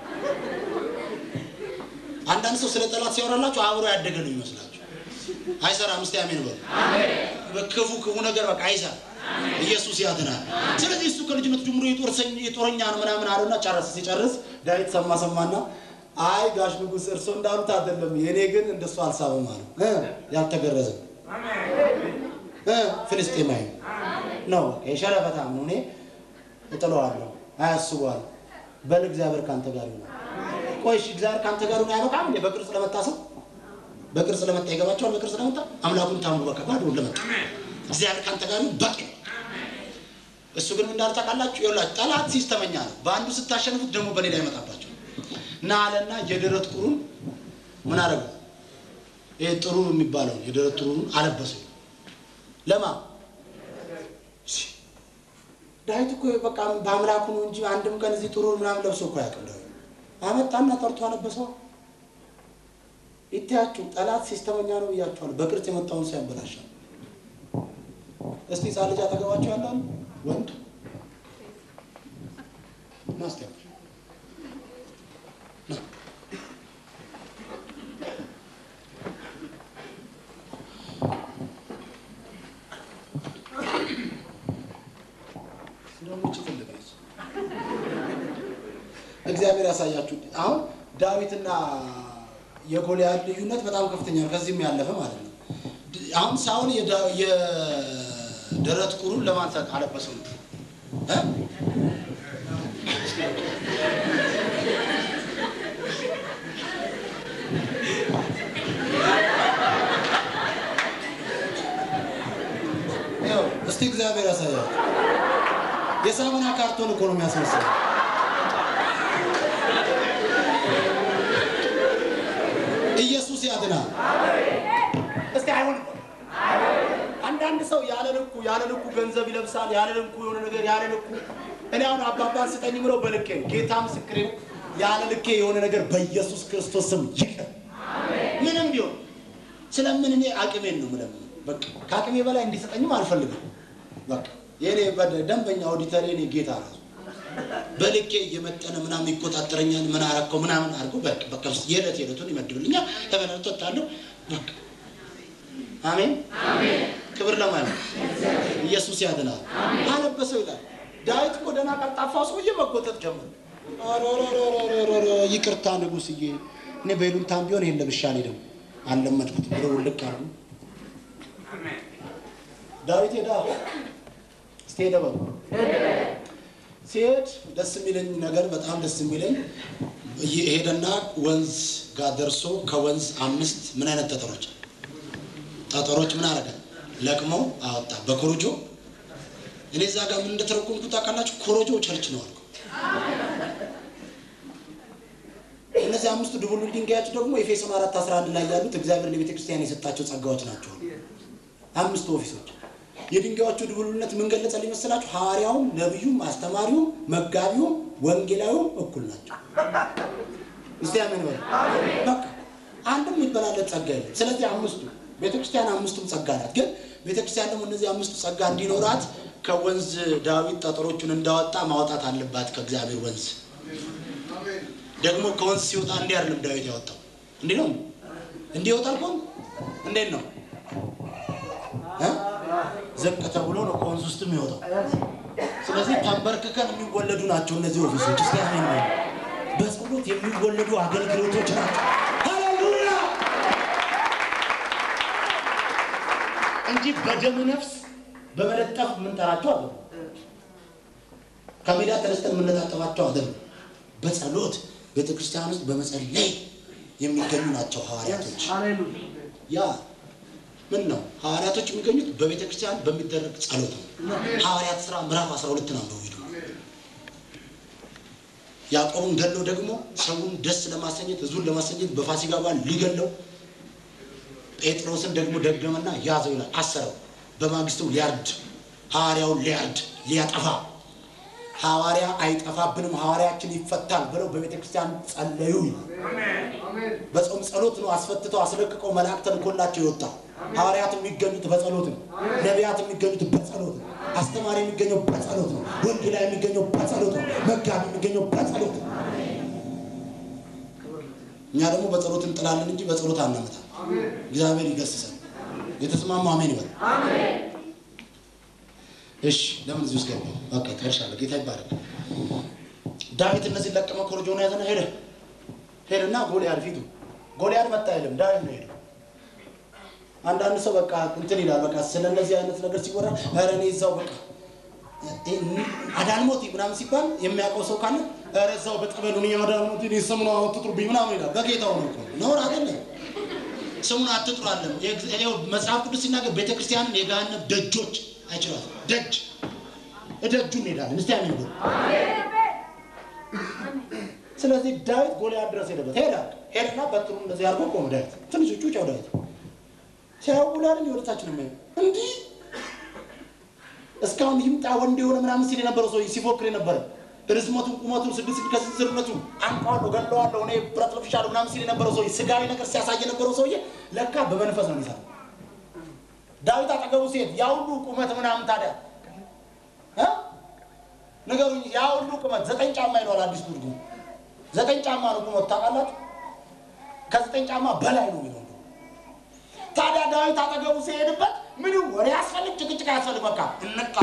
አንዳንድ ሰው ስለ ጠላት ሲያወራላችሁ አብሮ ያደገ ነው ይመስላችሁ። አይሰራም። እስቲ አሜን በሉ። በክፉ ክፉ ነገር በቃ አይሰራም። ኢየሱስ ያድናል። ስለዚህ እሱ ከልጅነቱ ጀምሮ የጦርሰኝ- የጦረኛ ነው ምናምን አለና ጨረሰ። ሲጨርስ ዳዊት ሰማ ሰማና አይ ጋሽ ንጉሥ እርሶ እንዳሉት አይደለም፣ የእኔ ግን እንደሱ አልሳበም አለ። እ ያልተገረዘ እ ፍልስጤማዊ ነው የሸረፈታም ነው። እኔ እጥለዋለሁ፣ አያስበዋል። በል እግዚአብሔር ካንተ ጋር ይሆናል። ቆይ እሺ፣ እግዚአብሔር ካንተ ጋር ይሆናል አይበቃም እንዴ? በቅርጽ ለመጣ ሰው በቅርጽ ለመጣ ይገባቸዋል። በቅርጽ ለመጣ አምላኩን ታምኑ በቃ ባዶ ለመጣ እግዚአብሔር ካንተ ጋር ይሁን በቂ ነው። እሱ ግን ምን እንዳለ ታውቃላችሁ? ይኸውላችሁ ጠላት ሲስተመኛ ነው። በአንዱ ስታሸንፉት ደግሞ በሌላ ይመጣባቸው እና አለና የደረት ቁሩን ምን አደረገው? ይሄ ጥሩ የሚባለው የደረት ጥሩን አለበሰው። ለማ ዳዊት እኮ በቃ በአምላኩ ነው እንጂ አንድም ቀን እዚህ ጥሩ ምናምን ለብሶ እኮ ያውቅም። ዳዊት አመጣና ጠርቶ አለበሰው። ይታያችሁ ጠላት ሲስተመኛ ነው ብያችኋለሁ። በቅርጽ የመጣውን ሰው ያበላሻል። እስቲ ህፃን ልጅ አጠገባቸው ያላሉ ወንድ ናስቲያ እግዚአብሔር ያሳያችሁ። አሁን ዳዊትና የጎልያድ ልዩነት በጣም ከፍተኛ ነው፣ ከዚህም ያለፈ ማለት ነው። አሁን ሳውል የዳ- የደረት ቁሩን ለማንሳት አለበሰው ነው እ? ይኸው እስቲ እግዚአብሔር ያሳያል። የሳሙና ካርቶን እኮ ነው የሚያስመስለው። ኢየሱስ ያድናል። እስቲ አይሆንም። አንዳንድ ሰው ያለ ልኩ ያለ ልኩ ገንዘብ ይለብሳል፣ ያለ ልኩ የሆነ ነገር ያለ ልኩ። እኔ አሁን አባባን ስጠኝ ብለው በልኬ ነው። ጌታ ምስክሬ ነው። ያለ ልኬ የሆነ ነገር በኢየሱስ ክርስቶስ ስም ይቅር። ምንም ቢሆን ስለምን እኔ አቅሜን ነው ምለም በቃ ከአቅሜ በላይ እንዲሰጠኝም አልፈልግም። በቃ የኔ በደ- ደንበኛ ኦዲተር የኔ ጌታ ራሱ በልኬ እየመጠነ ምናምን ይቆጣጠረኛል። ምን አረከው ምናምን አድርጎ በቃ በቃ የዕለት የዕለቱን ይመድብልኛል። እበላለሁ፣ እጠጣለሁ። በቃ አሜን ክብር ለማን ነው? ኢየሱስ ያድናል። አለበሰው ይላል ዳዊት እኮ ደህና ቀልጣፋው ሰውዬ መጎተት ጀመረ። ኦሮሮሮሮሮሮ፣ ይቅርታ ንጉሥዬ፣ እኔ በይሉኝታም ቢሆን ይሄን ለብሼ አልሄድም አልለመድኩትም ብሎ ውልቅ አሉ። ዳዊት ሄዳ እስቲ ሄደ በሉ ሲሄድ ደስ የሚለኝ ነገር በጣም ደስ የሚለኝ ሄደና ወንዝ ጋር ደርሶ ከወንዝ አምስት ምን አይነት ጠጠሮች ጠጠሮች ምን አደረገ? ለቅመው አወጣ በኮሮጆ። እኔ እዛ ጋር ምን እንደተረጎምኩት ታውቃላችሁ? ኮሮጆ ቸርች ነው አልኩ። እነዚህ አምስቱ ድቡልቡል ድንጋዮች ደግሞ ኤፌሶን አራት አስራ አንድ ላይ ያሉት እግዚአብሔር ለቤተ ክርስቲያን የሰጣቸው ጸጋዎች ናቸው። አምስቱ ኦፊሶች የድንጋዮቹ ድቡልቡልነት ምን ገለጸ ሊመስላችሁ? ሐዋርያውም፣ ነቢዩም፣ አስተማሪውም፣ መጋቢውም፣ ወንጌላዊውም እኩል ናቸው። እስቲ አሜን በሉ። በቃ አንድም የሚበላለት ጸጋ የለም። ስለዚህ አምስቱ ቤተክርስቲያን አምስቱም ጸጋ ናት። ግን ቤተክርስቲያን ደግሞ እነዚህ አምስቱ ጸጋ እንዲኖራት ከወንዝ ዳዊት ጠጠሮቹን እንዳወጣ ማውጣት አለባት ከእግዚአብሔር ወንዝ። ደግሞ ከወንዝ ሲወጣ እንዲህ አይደለም ዳዊት ያወጣው፣ እንዲህ ነው። እንዲህ ይወጣል ከሆን እንዴት ነው እ? ዝቅ ተብሎ ነው ከወንዝ ውስጥ የሚወጣው። ስለዚህ ተንበርክከን የሚወለዱ ናቸው እነዚህ ኦፊሶች። እስቲ አሜን በሉ። በጸሎት የሚወለዱ አገልግሎቶች ናቸው። ሃሌሉያ እንጂ በደም ነፍስ በመለጠፍ የምንጠራቸው አለ ከሜዳ ተነስተን የምንለጣጠፋቸው አይደለም። በጸሎት ቤተ ክርስቲያን ውስጥ በመጸለይ የሚገኙ ናቸው ሐዋርያቶች። ያ ምን ነው ሐዋርያቶች የሚገኙት በቤተ ክርስቲያን በሚደረግ ጸሎት ነው። ሐዋርያት ሥራ ምዕራፍ 12 ነው አንብቡ ሂዱ። ያዕቆብን ገለው ደግሞ ሰውን ደስ ለማሰኘት ህዝቡን ለማሰኘት በፋሲካ በዓል ሊገለው ጴጥሮስን ደግሞ ደገመና ያዘው ይላል። አሰረው። በማግስቱ ሊያርድ ሐዋርያውን ሊያርድ ሊያጠፋ ሐዋርያ አይጠፋብንም ሐዋርያችን ይፈታል ብለው በቤተ ክርስቲያን ጸለዩ ይላል። በጾም ጸሎት ነው አስፈትተው አስለቅቀው መልአክ ተልኮላቸው የወጣ ሐዋርያት የሚገኙት በጸሎት ነው። ነቢያት የሚገኙት በጸሎት ነው። አስተማሪ የሚገኘው በጸሎት ነው። ወንጌላ የሚገኘው በጸሎት ነው። መጋቢ የሚገኘው በጸሎት ነው። እኛ ደግሞ በጸሎት እንጥላለን እንጂ በጸሎት አናመጣም። እግዚአብሔር ይገስሰን። የተስማሙ አሜን ይበል። እሺ ለምን እዚህ ውስጥ ገባ? በቃ ጨርሻለሁ። ጌታ ይባረክ። ዳዊት እነዚህ ለቀመ ኮረጆውን ያዘና ሄደ ሄደና ጎልያድ ፊቱ ጎልያድ መጣ አይልም ዳዊት ነው ሄደ። አንዳንድ ሰው በቃ እንትን ይላል። በቃ ስለ እነዚህ አይነት ነገር ሲወራ ኧረ እኔ እዛው በቃ አዳልሞቲ ምናምን ሲባል የሚያውቀው ሰው ካለ ኧረ እዛው በጠበሉ እኔ አዳልሞቲ እኔ ስሙን አትጥሩብኝ ምናምን ይላል። በጌታው ነው እኮ ነውር አይደለም። ስሙን አትጥሩ አለም። ይኸው መጽሐፍ ቅዱስ ሲናገር ቤተክርስቲያንን የገሃነም ደጆች አይችሏትም። ደጅ እደጁ እንሄዳለን። እስቲ አሜን በሉ። ስለዚህ ዳዊት ጎልያድ ድረስ ሄደበት ሄዳ ሄደና በትሩ እንደዚህ አድርጎ ቆመ። ዳዊት ትንሽ ጩጫው ዳዊት ሲያው ጎልያድን የወደታችን ነው እንዲህ እስካሁን ይምጣ ወንድ የሆነ ምናምን ሲል የነበረው ሰው ሲፎክር የነበረ ርዝመቱን ቁመቱን ስድስት ከስርስርነቱ አንቀዋለሁ ገለዋለሁ እኔ ብረት ለብሻለሁ ምናምን ሲል የነበረው ሰውዬ ስጋዊ ነገር ሲያሳይ የነበረው ሰውዬ ለካ በመንፈስ ነው የሚሰራው። ዳዊት አጠገቡ ሲሄድ ያ ሁሉ ቁመት ምናምን ታዲያ እ ንገሩኝ፣ ያ ሁሉ ቁመት ዘጠኝ ጫማ ይለዋል አዲስ ትርጉም። ዘጠኝ ጫማ ነው ቁመት ታውቃላችሁ? ከዘጠኝ ጫማ በላይ ነው የሚለው ታዲያ ዳዊት አጠገቡ ሲሄድበት ምንም ወሬ ያስፈልግ ጭቅጭቅ ያስፈልግ በቃ እንቃ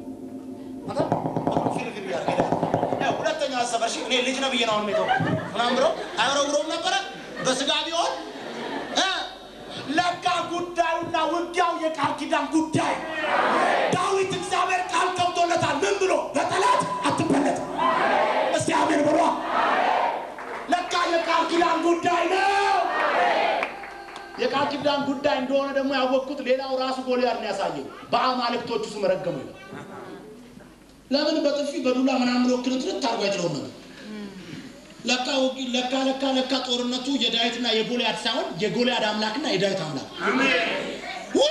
ሁለተኛ አሰበሽ እኔ ልጅ ነው ብዬ ነው አሁን ሜተው ምናምን ብለው አይወረውረውም ነበረ በስጋ ቢሆን እ ለካ ጉዳዩና ውጊያው የቃል ኪዳን ጉዳይ ዳዊት እግዚአብሔር ቃል ገብቶለታል ምን ብሎ በጠላት አትበለጥ እስቲ አሜን ብሏ ለካ የቃል ኪዳን ጉዳይ ነው የቃል ኪዳን ጉዳይ እንደሆነ ደግሞ ያወቅኩት ሌላው ራሱ ጎልያድ ነው ያሳየው በአማልክቶቹ ስም ረገሙ ይላል ለምን በጥፊ በዱላ ምናምን ብሎ ክርትርት አድርጎ አይጥለውም ነበር ለካ ውጊ- ለካ ለካ ለካ ጦርነቱ የዳዊትና የጎልያድ ሳይሆን የጎልያድ አምላክና የዳዊት አምላክ ውይ!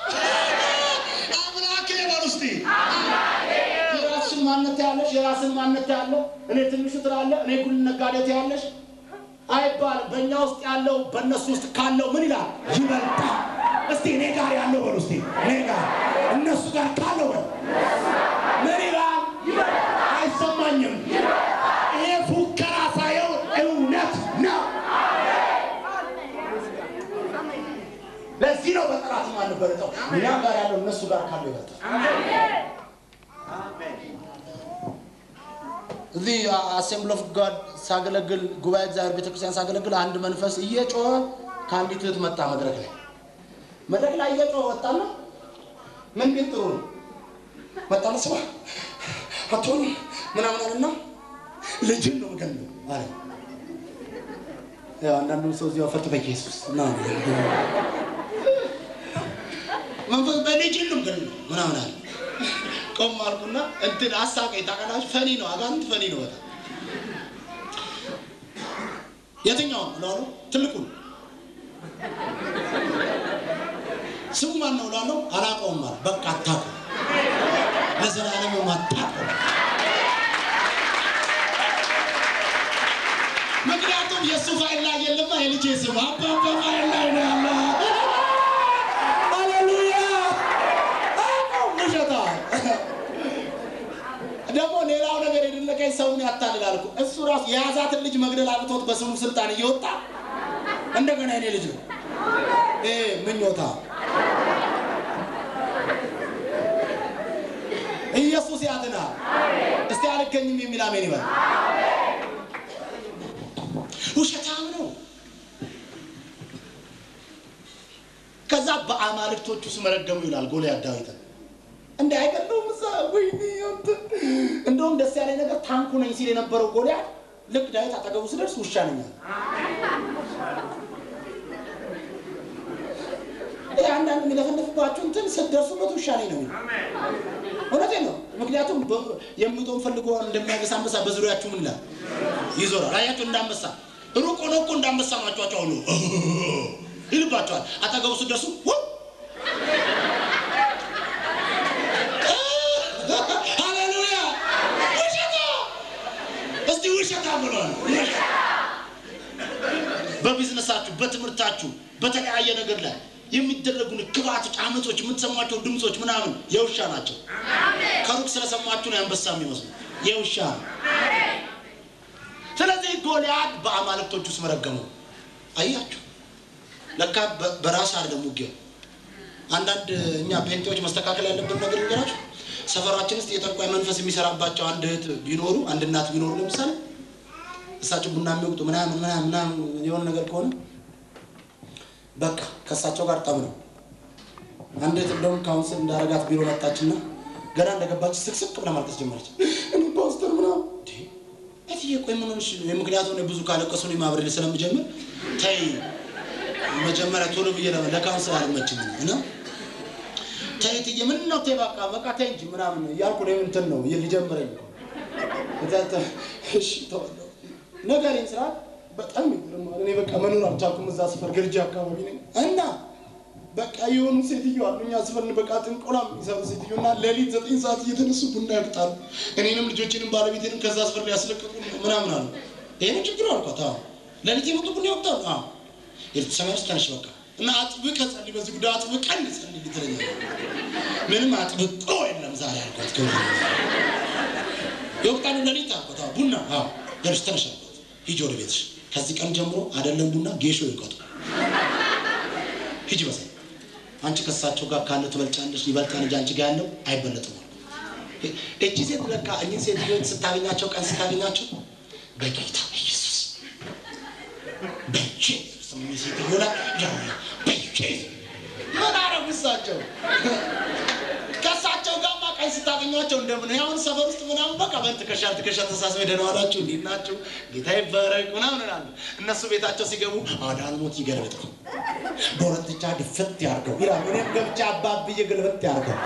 አምላኬ በሉ እስቲ የራስሽን ማንነት ያለሽ የራስን ማንነት ያለ እኔ ትንሹ ትላለ እኔ ጉል ነጋዴት ያለሽ አይባልም። በእኛ ውስጥ ያለው በእነሱ ውስጥ ካለው ምን ይላል ይበልጣል። እስቲ እኔ ጋር ያለው በሉ እስቲ እኔ ጋር እነሱ ጋር ካለው በሉ ምን ይላል አይሰማኝም። ይሄ ፉከራ ሳይሆን እውነት ነው። ለዚህ ነው በጠላት ማንበረጠው እኛ ጋር ያለው እነሱ ጋር ካለው ይበልጣል። እዚህ አሴምብል ኦፍ ጋድ ሳገለግል ጉባኤ እግዚአብሔር ቤተክርስቲያን ሳገለግል አንድ መንፈስ እየጮኸ ከአንዲት እህት መጣ መድረክ ላይ መድረክ ላይ እየጮኸ ወጣና ምን ቢል ጥሩ ነው መጣና ስማ አትሆኑ ምናምን አለና ልጅን ነው የምገለው አለ ያው አንዳንዱ ሰው እዚያው ፈት በኢየሱስ እና መንፈስ በልጅን ነው የምገለው ምናምን አለ ቆም አልኩና እንትን አሳቀኝ። ታውቃላችሁ ፈኒ ነው፣ አጋንንት ፈኒ ነው በጣም የትኛውን እላለሁ። ትልቁን ስሙ ማን ነው እላለሁ። አላውቀውም አለ። በቃ አታውቀው፣ ለዘላለም አታውቀው። ምክንያቱም የእሱ ፋይል ላይ የለማ የልጄ ስም አባባ ፋይል ላይ ነው ያለ። ሃሌሉያ አውቀው ውሸታ ደግሞ ሌላው ነገር የደነቀኝ ሰውን ያታልላል እኮ እሱ ራሱ የያዛትን ልጅ መግደል አቅቶት በስሙ ስልጣን እየወጣ እንደገና የኔ ልጅ ነው እ ምኞታ ኢየሱስ ኢየሱስ ያድናል። እስቲ አልገኝም የሚል አሜን ይበል። ውሸታም ነው። ከዛ በአማልክቶቹ ስም ረገሙ ይላል ጎልያድ ዳዊትን። እንደ አይገለውም እዛ ወይኔ አንተ እንደውም ደስ ያለኝ ነገር ታንኩ ነኝ ሲል የነበረው ጎልያድ ልክ ዳዊት አጠገቡ ስደርስ ውሻ ነኝ አለ። ይህ አንዳንድ የሚለፈለፍባችሁ እንትን ስትደርሱበት ውሻ ነኝ ነው የሚለው። እውነቴን ነው። ምክንያቱም በ- የሚውጠውን ፈልጎ እንደሚያገሳ አንበሳ በዙሪያችሁ ምን ይላል ይዞራል። አያችሁ እንዳንበሳ ሩቅ ሆኖ እኮ እንዳንበሳ ማጫጫው ነው ይልባቸዋል። አጠገቡ ስትደርሱ ው ሃሌሉያ ውሸታ እስቲ ውሸታ ብሏል። በቢዝነሳችሁ፣ በትምህርታችሁ፣ በተለያየ ነገር ላይ የሚደረጉ ክፋቶች፣ አመጾች፣ የምትሰሟቸው ድምፆች ምናምን የውሻ ናቸው። ከሩቅ ስለሰማችሁ ነው አንበሳ የሚመስሉ የውሻ ነው። ስለዚህ ጎልያድ በአማልክቶች ውስጥ መረገመው። አያችሁ ለካ በ- በራስ አይደለም ውጊያው። አንዳንድ እኛ ጴንጤዎች መስተካከል ያለብን ነገር ይገራችሁ። ሰፈራችን ውስጥ የጠንቋይ መንፈስ የሚሰራባቸው አንድ እህት ቢኖሩ አንድ እናት ቢኖሩ ለምሳሌ እሳቸው ቡና የሚወቅጡ ምናምን ምናምን ምናምን የሆነ ነገር ከሆነ በቃ ከእሳቸው ጋር ጠብ ነው። አንድ እህት እንደውም ካውንስል እንዳረጋት ቢሮ መጣችና ገና እንደገባች ስቅስቅ ብላ ማልቀስ ጀመረች። እኔ ፓስተር ምናምን እንዴ እትዬ ቆይ ምን ሆነሽ ነው? ምክንያቱም እኔ ብዙ ካለቀሱ እኔ ማብረድ ስለምጀምር ተይ መጀመሪያ ቶሎ ብዬ ለ- ለካውንስል አልመችም እና ተይ እትዬ ምን ነው ተይ በቃ በቃ ተይ እንጂ ምናምን እያልኩ እኔም እንትን ነው ሊጀምረኝ እኮ ከዛ ተ- እሺ ተዋለሁ ነገሬን ስራ በጣም ይገርማል። እኔ በቃ መኖር አልቻልኩም። እዛ ሰፈር ግርጃ አካባቢ ነኝ እና በቃ የሆኑ ሴትዮ አሉ እኛ ሰፈር በቃ ጥንቆላ የሚሰሩ ሴትዮ እና ሌሊት ዘጠኝ ሰዓት እየተነሱ ቡና ያቅጣሉ። እኔንም ልጆቼንም ባለቤቴንም ከዛ ሰፈር ሊያስለቅቁ ምናምን አሉ። ይሄ ነው ችግሩ አልኳት። አዎ ሌሊት የመጡ ቡና ያቅጣሉ። አዎ ሰማይ ውስጥ ተነሽ በቃ እና አጥብቀህ ጸልይ፣ በዚህ ጉዳይ አጥብቀን ጸልይ ትለኛለህ። ምንም አጥብቆ የለም ዛሬ አልኳት። ክብር የወቅታሉ ሌሊት አልኳት። አዎ ቡና አዎ ደርሽ ተነሽ አልኳት። ሂጂ ወደ ቤትሽ። ከዚህ ቀን ጀምሮ አይደለም ቡና ጌሾ ይውቀጡ። ሂጂ በሰ አንቺ ከእሳቸው ጋር ካለው ትበልጫለሽ፣ ይበልጣል እንጂ አንቺ ጋር ያለው አይበለጥም አልኳት። እቺ ሴት ለካ እኚህ ሴትዮች ስታገኛቸው ቀን ስታገኛቸው በጌታ ኢየሱስ በኢየሱስ የሚል ሴትዮ ላይ ያው በኢየሱስ ምን አረጉ እሳቸው ከእሳቸው ጋር ቀን ስታገኟቸው እንደምን ያሁን ሰፈር ውስጥ ምናምን በቃ በን ትከሻ ትከሻ ተሳስበ ደህና ዋላችሁ እንዴት ናችሁ ጌታ ይባረክ ምናምን እላለሁ። እነሱ ቤታቸው ሲገቡ አዳልሞት ይገልብጠው በሁለት ብቻ ድፍት ያርገው ይላሉ። እኔም ገብቻ አባብዬ ግልብጥ ያርገው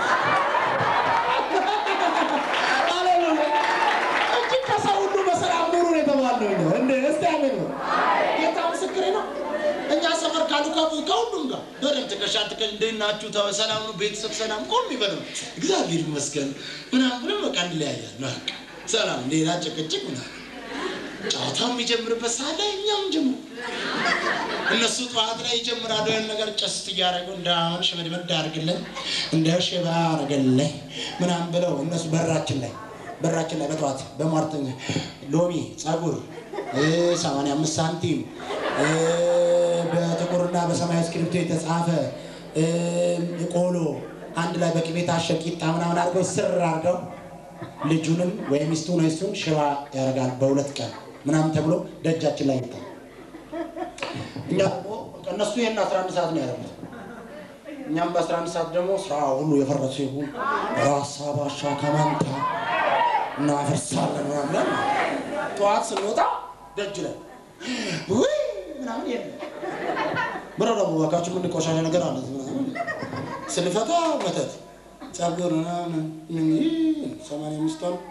ሃሌሉያ እንጂ ከሰው ሁሉ በሰላም ኑሩ ነው የተባልነው እኛ። እንደ እስቲ አሜን ነው። ጌታ ምስክሬ ነው። እኛ ሰፈር ካሉ ከብዙ ከሁሉም ጋር በደንብ ትከሻ ትከሻ እንዴት ናችሁ? ተው ሰላም ነው? ቤተሰብ ሰላም ቆም ይበሉ እግዚአብሔር ይመስገን ምናምን ብለን በቃ እንለያያለን። በቃ ሰላም፣ ሌላ ጭቅጭቅ ምናምን ጨዋታው የሚጀምርበት ሰዓት ላይ እኛም ጀምሩ። እነሱ ጠዋት ላይ ይጀምራሉ ያን ነገር ጨስት እያደረጉ እንዳሁን ሽመድመድ አድርግልን እንደ ሽባ አድርግልን ምናምን ብለው እነሱ በራችን ላይ በራችን ላይ በጠዋት በሟርተኛ ሎሚ ጸጉር ሰማንያ አምስት ሳንቲም እ፣ በጥቁርና በሰማያዊ እስክሪብቶ የተጻፈ እ፣ ቆሎ አንድ ላይ በቅቤ ታሸ ቂጣ ምናምን አድርገው ስር አድርገው ልጁንም ወይም ሚስቱን ወይ እሱን ሽባ ያደርጋል በሁለት ቀን ምናምን ተብሎ ደጃችን ላይ ይጣል። እኛ ደግሞ እነሱ ይህን አስራ አንድ ሰዓት ነው ያደረጉት። እኛም በአስራ አንድ ሰዓት ደግሞ ስራ ሁሉ የፈረሱ ይሁን ራሳ ባሻ ከማንታ እናፈርሳለን ምናምን ጠዋት ስንወጣ ደጅ ላይ ውይ ምናምን የለም ብረ ደግሞ እባካችሁ ምን ቆሻሻ ነገር አለ ምናምን ስንፈታ መተት ጸጉር ምናምን ምን ይህ ሰማንያ አምስት ነው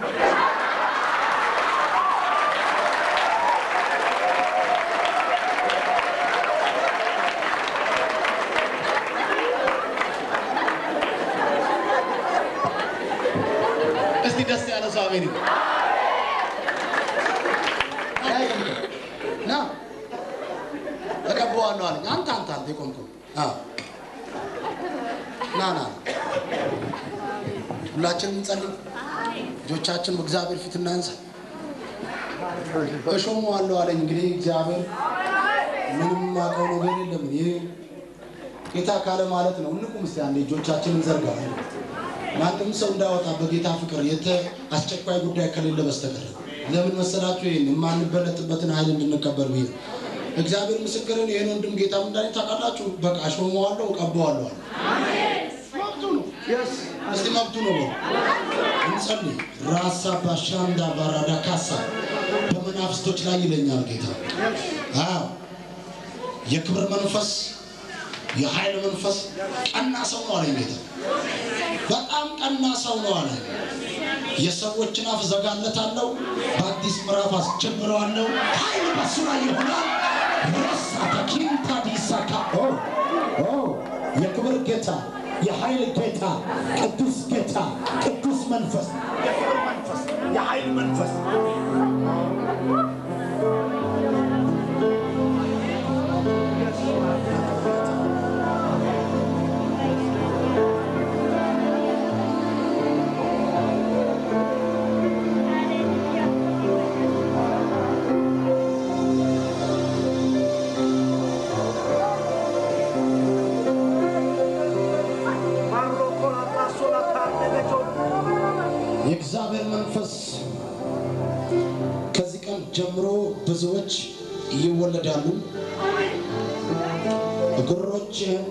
እስቲ ደስ ያለ ሰው አሜን ይበል። ና እቀባዋለሁ አለኝ። አንተ አንተ አንተ የቆምከው አዎ። ና ና ሁላችንም እንጸልይ። ልጆቻችን በእግዚአብሔር ፊት እናንሳ። እሾመዋለሁ አለኝ። እንግዲህ እግዚአብሔር ምንም አውቀው ነገር የለም። ይህ ጌታ ካለ ማለት ነው። እንቁም እስቲ አንዴ እጆቻችንን እንዘርጋ። ማንም ሰው እንዳወጣ በጌታ ፍቅር የተ አስቸኳይ ጉዳይ ከሌለ በስተቀር ለምን መሰላችሁ? ይህን የማንበለጥበትን ኃይል እንድንቀበል ብዬ ነው። እግዚአብሔር ምስክርን ይህን ወንድም ጌታ ምንዳኔ ታውቃላችሁ። በቃ ሾመዋለሁ፣ እቀባዋለሁ አለ። መብቱ ነው። እስቲ መብቱ ነው በሉ። እንጸልይ። ራሳ ባሻንዳ ባራዳ ካሳ በመናፍስቶች ላይ ይለኛል ጌታ። አዎ የክብር መንፈስ የኃይል መንፈስ ቀና ሰው ነው አለኝ ጌታ። በጣም ቀና ሰው ነው አለ። የሰዎችን አፍ ዘጋለታለሁ፣ በአዲስ ምዕራፍ አስጀምረዋለሁ። ኃይል በሱ ላይ ይሆናል። ረሳ ተኪንታ ዲሳካ ኦ ኦ የክብር ጌታ የኃይል ጌታ ቅዱስ ጌታ ቅዱስ መንፈስ የክብር መንፈስ የኃይል መንፈስ የእግዚአብሔር መንፈስ ከዚህ ቀን ጀምሮ ብዙዎች ይወለዳሉ። እግሮችህን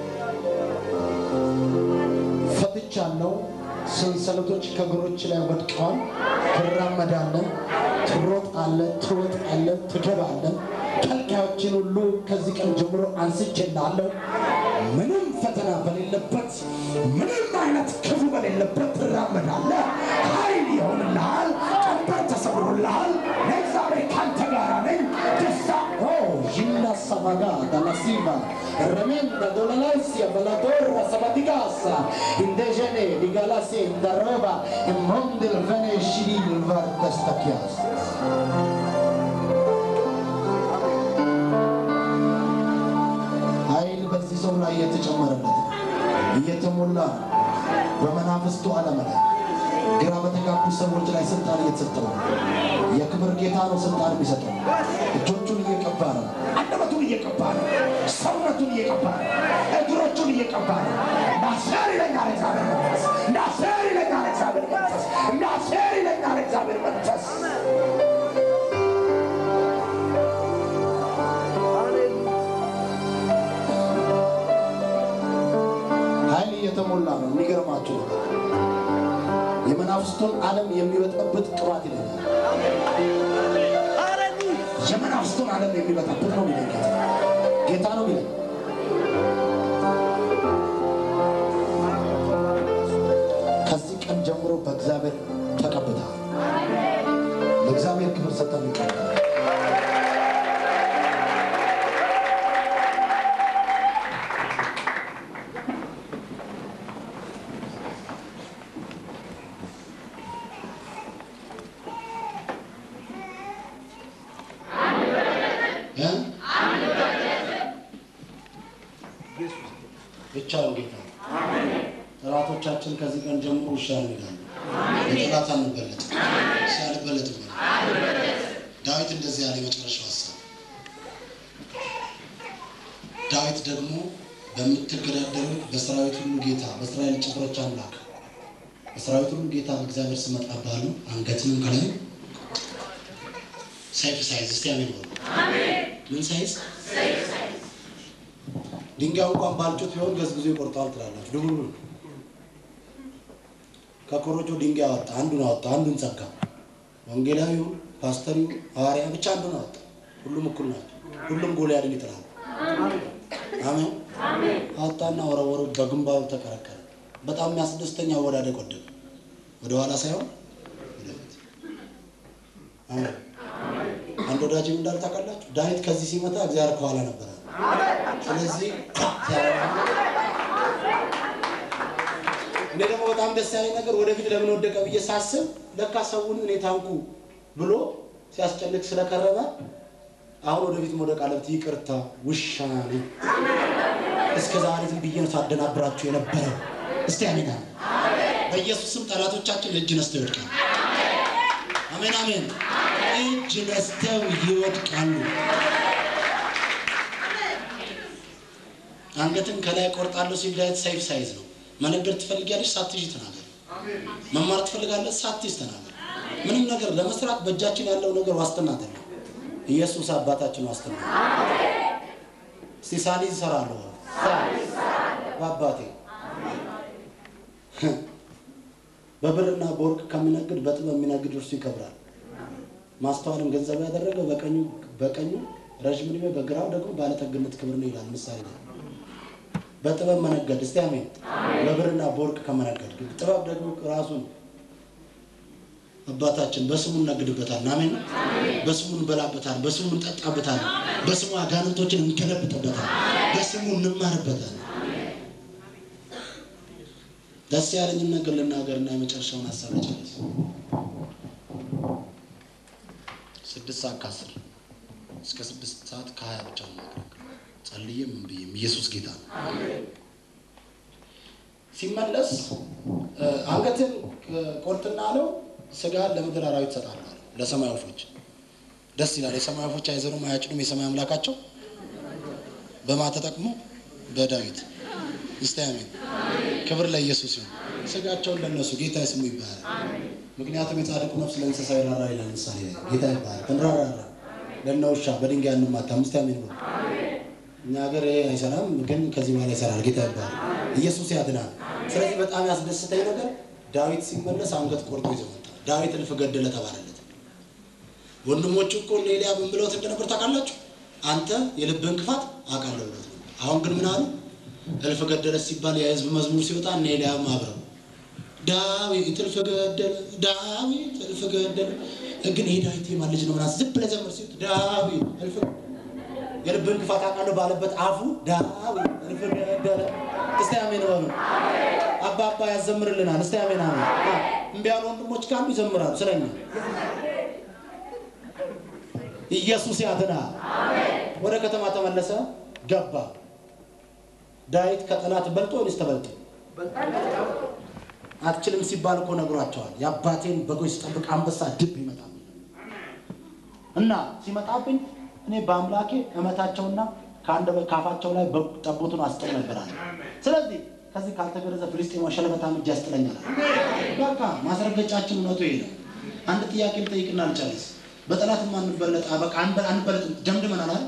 ፈትቻለሁ። ሰንሰለቶች ከእግሮች ላይ ወድቀዋል። ትራመዳለህ፣ ትሮጣለህ፣ ትወጣለህ፣ ትገባለህ። ከልካዮችን ሁሉ ከዚህ ቀን ጀምሮ አንስቼልሃለሁ። ምንም ፈተና በሌለበት ምንም አይነት ክፉ በሌለበት ትራመዳለህ። ኃይል ይሆንልሃል። ቀንበር ተሰብሮልሃል። እግዚአብሔር ካንተ ጋር ነኝ። ደስታ ዥና ሰማጋ ዳላሲቫ ረሜንዳ ዶላላሲያ በላዶራ ሰባቲጋሳ እንደጀኔ ዲጋላሴ እንዳሮባ ኢሞንድል ቨኔሽዲል ቫርተስተኪያስ ኃይል በዚህ ሰው ላይ እየተጨመረለት እየተሞላ በመናፍስቱ ዓለም ላይ ግራ በተጋቡ ሰዎች ላይ ስልጣን እየተሰጠው ነው። የክብር ጌታ ነው ስልጣን የሚሰጠው። እጆቹን እየቀባ ነው፣ አንደበቱን እየቀባ ነው፣ ሰውነቱን እየቀባ ነው፣ እግሮቹን እየቀባ ነው። እንዳሴር ይለኛል እግዚአብሔር መንፈስ፣ እንዳሴር ይለኛል እግዚአብሔር መንፈስ፣ እንዳሴር ይለኛል እግዚአብሔር መንፈስ። ኃይል እየተሞላ ነው። የሚገርማችሁ ነገር የመናፍስቱን ዓለም የሚበጠብጥ ቅባት ይለኛል። የመናፍስቱን ዓለም የሚበጠብጥ ነው ሚለ ጌታ ነው ሚለ ከዚህ ቀን ጀምሮ በእግዚአብሔር ተቀብተሃል። ለእግዚአብሔር ክብር ሰጠን ይቀርታል። ብቻውን ጌታ ነው። ጠላቶቻችን ከዚህ ቀን ጀምሮ ውሻ እንሄዳለን። በጠላት አንበለጥም። እሺ አልበለጥም። ዳዊት እንደዚህ ያለ የመጨረሻው ሀሳብ ዳዊት ደግሞ በምትገዳደሩ በሰራዊት ሁሉ ጌታ በእስራኤል ጭፍሮች አምላክ በሰራዊት ሁሉ ጌታ በእግዚአብሔር ስም እመጣብሃለሁ፣ አንገትንም ከላይ ሰይፍ ሳይዝ እስቲ አሜን በሉ። ምን ሳይዝ? ድንጋይ እንኳን ባልጩት ቢሆን ገዝግዞ ይቆርጠዋል ትላላችሁ። ድቡሉ ከኮረጆ ድንጋይ አወጣ፣ አንዱን አወጣ፣ አንዱን ጸጋ። ወንጌላዊው፣ ፓስተሪው፣ ሐዋርያ ብቻ አንዱን አወጣ። ሁሉም እኩል ናቸው። ሁሉም ጎልያድን ይጥላል። አሜን። አወጣና ወረወረው፣ በግንባሩ ተከረከረ። በጣም የሚያስደስተኛ አወዳደቅ ወደቀ። ወደ ኋላ ሳይሆን ወደፊት። አሜን። አንድ ወዳጅ እንዳል ታውቃላችሁ፣ ዳዊት ከዚህ ሲመታ እግዚአብሔር ከኋላ ነበረ። ስለዚህ እኔ ደግሞ በጣም ደስ ያለኝ ነገር ወደፊት ለምን ወደቀ ብዬ ሳስብ ለካ ሰውን እኔ ታንኩ ብሎ ሲያስጨንቅ ስለከረመ አሁን ወደፊት መውደቅ አለበት። ይቅርታ ውሻ ነኝ። እስከ ዛሬ ዝም ብዬ ነው ሳደናብራችሁ የነበረው። እስቲ አሜን። በኢየሱስም ጠላቶቻችን እጅ ነስተው ይወድቃሉ። አሜን አሜን። እጅ ነስተው ይወድቃሉ። አንገትን ከላይ ቆርጣለሁ ሲል ዳዊት ሰይፍ ሳይዝ ነው። መነገድ ትፈልጊያለሽ? ሳትይዥ ተናገር። መማር ትፈልጋለህ? ሳትይዝ ተናገር። ምንም ነገር ለመስራት በእጃችን ያለው ነገር ዋስትና አይደለም። ኢየሱስ አባታችን ዋስትና ነው። እስቲ ሳሊዝ እሰራለሁ በአባቴ በብርና በወርቅ ከሚነግድ በጥበብ የሚነግድ እርሱ ይከብራል። ማስተዋልን ገንዘብ ያደረገ በቀኙ በቀኙ ረዥም ዕድሜ በግራው ደግሞ ባለጠግነት ክብር ነው ይላል ምሳሌ ላይ። በጥበብ መነገድ እስቲ አሜን። በብርና በወርቅ ከመነገድ ጥበብ ደግሞ ራሱን አባታችን በስሙ እነግድበታል። አሜን። በስሙ እንበላበታል፣ በስሙ እንጠጣበታል፣ በስሙ አጋንንቶችን እንገለብጥበታል፣ በስሙ እንማርበታል። ደስ ያለኝን ነገር ልናገርና የመጨረሻውን ሀሳብ ጨርስ። ስድስት ሰዓት ከአስር እስከ ስድስት ሰዓት ከሀያ ብቻ ነው ማገለግል። ጸልዬም ምን ብዬም ኢየሱስ ጌታ ነው። ሲመለስ አንገትን ቆርጥና አለው ስጋ ለምድር አራዊት እሰጣለሁ አለው። ለሰማይ ወፎች ደስ ይላል። የሰማይ ወፎች አይዘሩም አያጭዱም፣ የሰማይ አምላካቸው በማ ተጠቅሞ በዳዊት እስቲ አሜን። ክብር ለኢየሱስ ይሁን። ስጋቸውን ለነሱ ጌታ ስሙ ይባላል። ምክንያቱም የጻድቁ ነፍስ ለእንስሳ ይራራ ይላል ምሳሌ ላይ ጌታ ይባላል። እንራራራ ለእነ ውሻ በድንጋይ እንማታም። እስቲ አሜን ብሎ እኛ ሀገር ይሄ አይሰራም፣ ግን ከዚህ በኋላ ይሰራል። ጌታ ይባላል። ኢየሱስ ያድናል። ስለዚህ በጣም ያስደስተኝ ነገር ዳዊት ሲመለስ አንገት ቆርጦ ይዞ መጣ። ዳዊት እልፍ ገደለ ተባለለት። ወንድሞቹ እኮ እነ ኤልያብ ምን ብለውት እንደነበር ታውቃላችሁ? አንተ የልብህን ክፋት አውቃለሁ ብለውት ነበር። አሁን ግን ምን አሉ? እልፍ ገደለ ሲባል የህዝብ መዝሙር ሲወጣ እነ ኤልያብ አብረው ዳዊት እልፍ ገደለ፣ ዳዊት እልፍ ገደለ። ግን ይሄ ዳዊት የማን ልጅ ነው ምናምን ዝም ብለህ ዘምር ሲሉት ዳዊት እልፍ የልብህን ክፋት አውቃለሁ ባለበት አፉ ዳዊት እልፍ ገደለ። እስቲ አሜን በሉ። አባባ ያዘምርልናል። እስቲ አሜን አሜን። እምቢ ያሉ ወንድሞች ካሉ ይዘምራሉ ስለኛ። ኢየሱስ ያድናል። ወደ ከተማ ተመለሰ፣ ገባ። ዳዊት ከጠላት በልጦ ወይስ ተበልጦ? አትችልም ሲባል እኮ ነግሯቸዋል። የአባቴን በጎች ስጠብቅ አንበሳ ድብ ይመጣል እና ሲመጣብኝ እኔ በአምላኬ እመታቸውና ከአንድ ካፋቸው ላይ ጠቦቱን አስጥል ነበራል። ስለዚህ ከዚህ ካልተገረዘ ፍልስጤማ ሸለበታም እጅ ያስጥለኛል። በቃ ማስረገጫችን እውነቱ ይሄ ነው። አንድ ጥያቄ ልጠይቅና ልጨርስ። በጠላት አንበለጥ በቃ አንበለጥም ደምድመናል አይደል?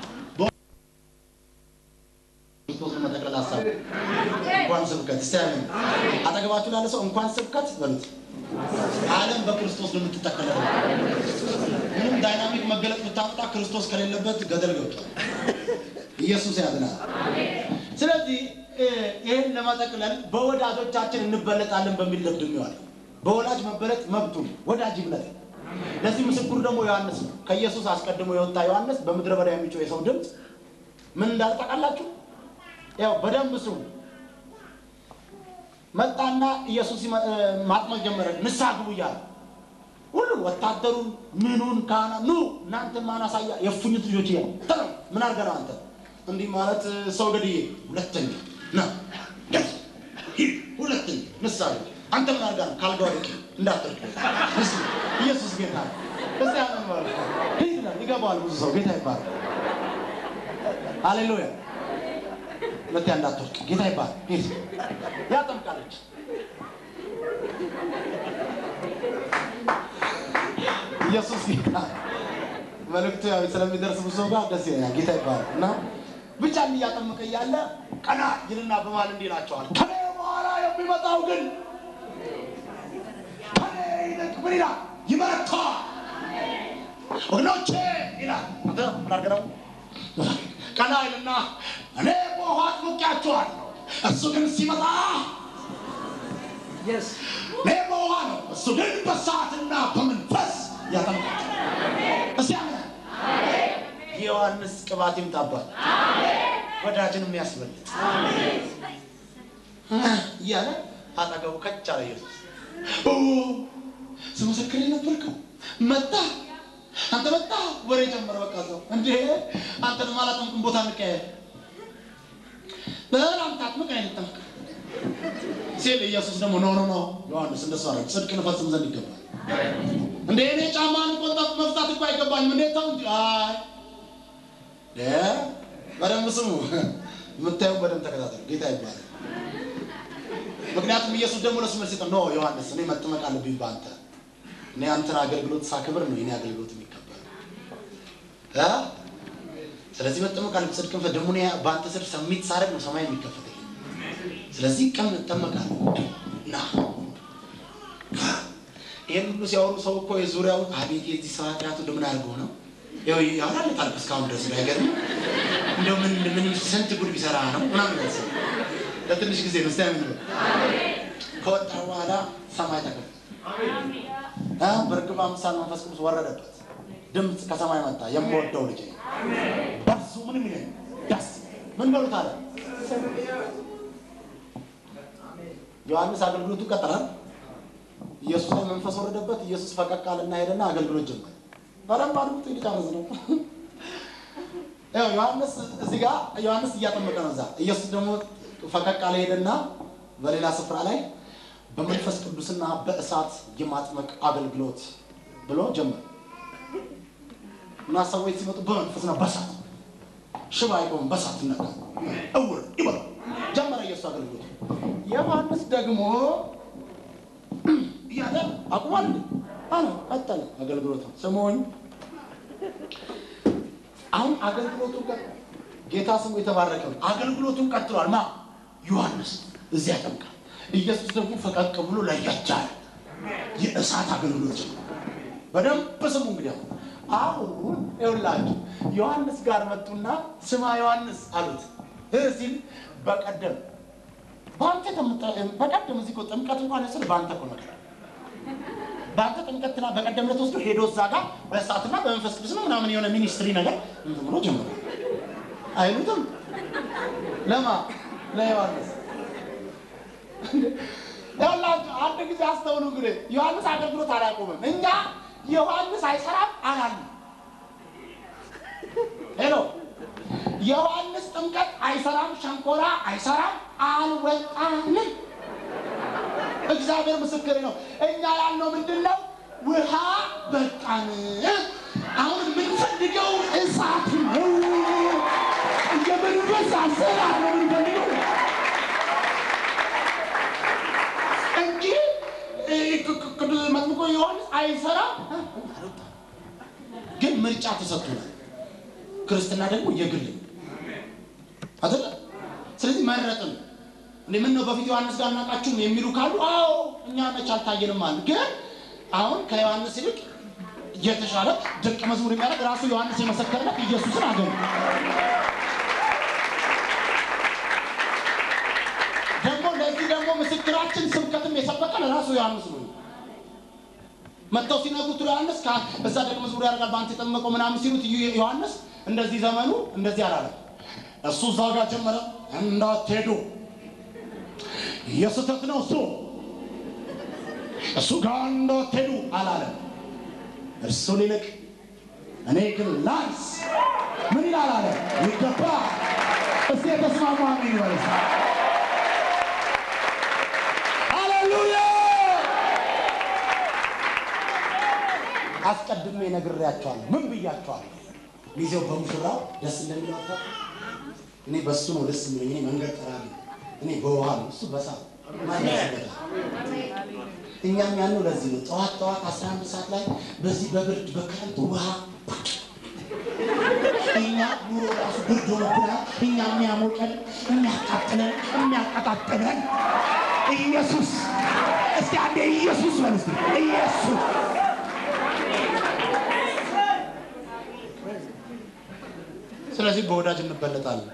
ክርስቶስ መጠቅለል ሀሳብ እንኳን ስብከት እስቲ አሜን። አጠገባችሁ ላለ ሰው እንኳን ስብከት በሉት። ዓለም በክርስቶስ ነው የምትጠቀለለው። ምንም ዳይናሚክ መገለጥ ብታመጣ ክርስቶስ ከሌለበት ገደል ገብቷል። ኢየሱስ ያድናል። ስለዚህ ይህን ለመጠቅለል በወዳጆቻችን እንበለጣለን በሚል ደምድሜዋለሁ። በወላጅ መበለጥ መብቱ ነው፣ ወዳጅ ይብለጥ። ለዚህ ምስክሩ ደግሞ ዮሐንስ ነው። ከኢየሱስ አስቀድሞ የወጣ ዮሐንስ በምድረ በዳ የሚጮህ የሰው ድምፅ ምን እንዳለ ታውቃላችሁ? ያው በደንብ ስሙ። መጣና ኢየሱስ ማጥመቅ ጀመረ። ንስሐ ግቡ እያለ ሁሉ ወታደሩን ምኑን ካህና ኑ እናንተ ማን አሳያ የፉኝት ልጆች እያ ተረ ምን አድርገህ ነው አንተ እንዲህ ማለት ሰው ገድዬ ሁለተኛ ና ሂድ ሁለተኛ ንስሐ ግቡ አንተ ምን አድርገህ ነው ካልጋ ወደቂ እንዳትርቅ ኢየሱስ ጌታ እዚ ያምን ማለት ሂድ ይላል ይገባዋል ብዙ ሰው ጌታ ይባላል ሃሌሉያ ሁለተኛ እንዳትወርቅ ጌታ ይባላል ሂድ ያጠምቃለች ኢየሱስ ጌታ መልእክቱ ያው ስለሚደርስ ብዙ ሰው ጋር ደስ ይለኛል። ጌታ ይባላል እና ብቻ እያጠመቀ እያለ ቀና ይልና በማል እንዲህ ይላቸዋል፣ ከኔ በኋላ የሚመጣው ግን ከኔ ይልቅ ምን ይላል? ይበረታል። ወገኖቼ ይላል። አንተ ምን አድርገህ ነው? ቀና ይልና እኔ በውሃ አጥምቄያችኋለሁ፣ እሱ ግን ሲመጣ እኔ በውሃ ነው፣ እሱ ግን በእሳትና በመንፈስ ያጠምቃል። እስቲ አሜን። የዮሐንስ ቅባት ይምጣባል፣ ወዳጅን የሚያስበልጥ እያለ አጠገቡ ከች አለ ኢየሱስ። ስመሰክር የነበርከው መጣ፣ አንተ መጣ። ወሬ ጀመረ። በቃ ሰው እንዴ አንተን ማላጠምቅም ቦታ እንቀያየር በላም ታጥምቅ አይነት ጠምቅ ሲል ኢየሱስ ደግሞ ኖ ኖ ኖ ዮሐንስ እንደሱ አለ ጽድቅን እፈጽም ዘንድ ይገባል። እንደ እኔ ጫማን ቆንጣት መፍታት እኮ አይገባኝም። እንዴት ተው እንጂ አይ እ በደንብ ስሙ፣ የምታዩ በደንብ ተከታተሉ። ጌታ ይባላል። ምክንያቱም ኢየሱስ ደግሞ ለሱ መልስ ኖ ዮሐንስ እኔ መጠመቅ አለብኝ በአንተ እኔ አንተን አገልግሎት ሳክብር ነው የኔ አገልግሎት የሚከበር እ ስለዚህ መጠመቅ አለብኝ ጽድቅን ደግሞ እኔ በአንተ ስር ሰሚት ሳደርግ ነው ሰማይ የሚከፈተኝ ስለዚህ ቀን እጠመቃለሁ ና ይህን ሁሉ ሲያወሩ ሰው እኮ የዙሪያው አቤት የዚህ ሰው ኃጢአቱ እንደምን አድርገው ነው ያው ያወራለታል እስካሁን ድረስ ነው ያገርም እንደው ምን ምን ስንት ጉድ ቢሰራ ነው ምናምን ያስብ ለትንሽ ጊዜ ነው ስታምን ነው ከወጣ በኋላ ሰማይ ተከፈተ አ በርግብ አምሳል መንፈስ ቅዱስ ወረደበት ድምፅ ከሰማይ መጣ የምወደው ልጅ ነው በሱ ምንም ይለኝ ደስ ምን በሉት አለ ዮሐንስ አገልግሎቱ ቀጠላል ኢየሱስ ላይ መንፈስ ወረደበት ኢየሱስ ፈቀቅ አለና ሄደና አገልግሎት ጀመረ በደንብ አድርጉት ሊጨርስ ነው ያው ዮሐንስ እዚህ ጋር ዮሐንስ እያጠመቀ ነው እዛ ኢየሱስ ደግሞ ፈቀቅ አለ ሄደና በሌላ ስፍራ ላይ በመንፈስ ቅዱስና በእሳት የማጥመቅ አገልግሎት ብሎ ጀመረ እና ሰዎች ሲመጡ በመንፈስና በእሳት ሽባ አይቆም በእሳት ይነካ እውር ይበሉ ጀመረ ኢየሱስ አገልግሎት ዮሐንስ ደግሞ እያለ አቁሟል አለ ቀጠለ አገልግሎቱ ስሙኝ አሁን አገልግሎቱን ቀጥ ጌታ ስሙ የተባረከ ነው አገልግሎቱን ቀጥሏል ማ ዮሐንስ እዚያ ያጠምቃል ኢየሱስ ደግሞ ፈቀቅ ብሎ ለያቻል የእሳት አገልግሎት ጀመረ በደንብ ስሙ እንግዲህ አሁን አሁን ይኸውላችሁ ዮሐንስ ጋር መጡና ስማ ዮሐንስ አሉት እ ሲል በቀደም በአንተ በቀደም እዚህ እኮ ጥምቀት እንኳን ስል በአንተ እኮ ነገር በአንተ ጥምቀትና በቀደም ዕለት ወስዶ ሄዶ እዛ ጋር በእሳትና በመንፈስ ቅዱስ ነው ምናምን የሆነ ሚኒስትሪ ነገር እንትን ብሎ ጀምሮ አይሉትም ለማ ለዮሐንስ ያላችሁ አንድ ጊዜ አስተውሉ እንግዲህ ዮሐንስ አገልግሎት አላቆምም እኛ ዮሐንስ አይሰራም አላልንም ሄሎ ዮሐንስ ጥምቀት አይሰራም ሸንኮራ አይሰራም አልወጣንም እግዚአብሔር ምስክር ነው እኛ ያልነው ምንድን ነው ውሃ በቃን አሁን የምንፈልገው እሳት ነው የመንፈስ አሰራር ነው የምንፈልገው እንጂ ቅዱስ መጥምቆ ዮሐንስ አይሰራም ግን ምርጫ ተሰጥቶናል ክርስትና ደግሞ የግል አይደለ ስለዚህ መረጥን እንዴ ምን ነው በፊት ዮሐንስ ጋር እናውቃችሁም የሚሉ ካሉ አዎ እኛ መች አልታየንም አሉ ግን አሁን ከዮሐንስ ይልቅ የተሻለ ደቀ መዝሙር የሚያደርግ ራሱ ዮሐንስ የመሰከረለት ኢየሱስን አገኙ ደግሞ ለዚህ ደግሞ ምስክራችን ስብከትም የሰበከን ራሱ ዮሐንስ ነው መጥተው ሲነግሩት ዮሐንስ እዛ ደቀ መዝሙር ያደርጋል በአንተ የጠመቀው ምናምን ሲሉት ዮሐንስ እንደዚህ ዘመኑ እንደዚህ አላለም እሱ እዛ ጋር ጀመረ እንዳትሄዱ የስህተት ነው እሱ እሱ ጋር እንዳትሄዱ አላለም እርሱ ሊልቅ እኔ ግን ላንስ ምን ይላል አለ ይገባ እስቲ የተስማሙ አሜን ይበልስ ሃሌሉያ አስቀድሜ ነግሬያቸዋለሁ ምን ብያቸዋለሁ ሚዜው በሙሽራው ደስ እንደሚላታ እኔ በሱ ነው ደስ የሚለኝ እኔ መንገድ ጠራጊ እኔ በውሃ ነው እሱ በሳ እኛም ያለው ለዚህ ነው ጠዋት ጠዋት አስራ አንድ ሰዓት ላይ በዚህ በብርድ በክረምት ውሃ እኛ ኑሮ ራሱ ብርድ ሆኖብናል እኛ የሚያሞቀን የሚያቃጥለን የሚያቀጣጥለን ኢየሱስ እስቲ አንዴ ኢየሱስ በል እስቲ ኢየሱስ ስለዚህ በወዳጅ እንበለጣለን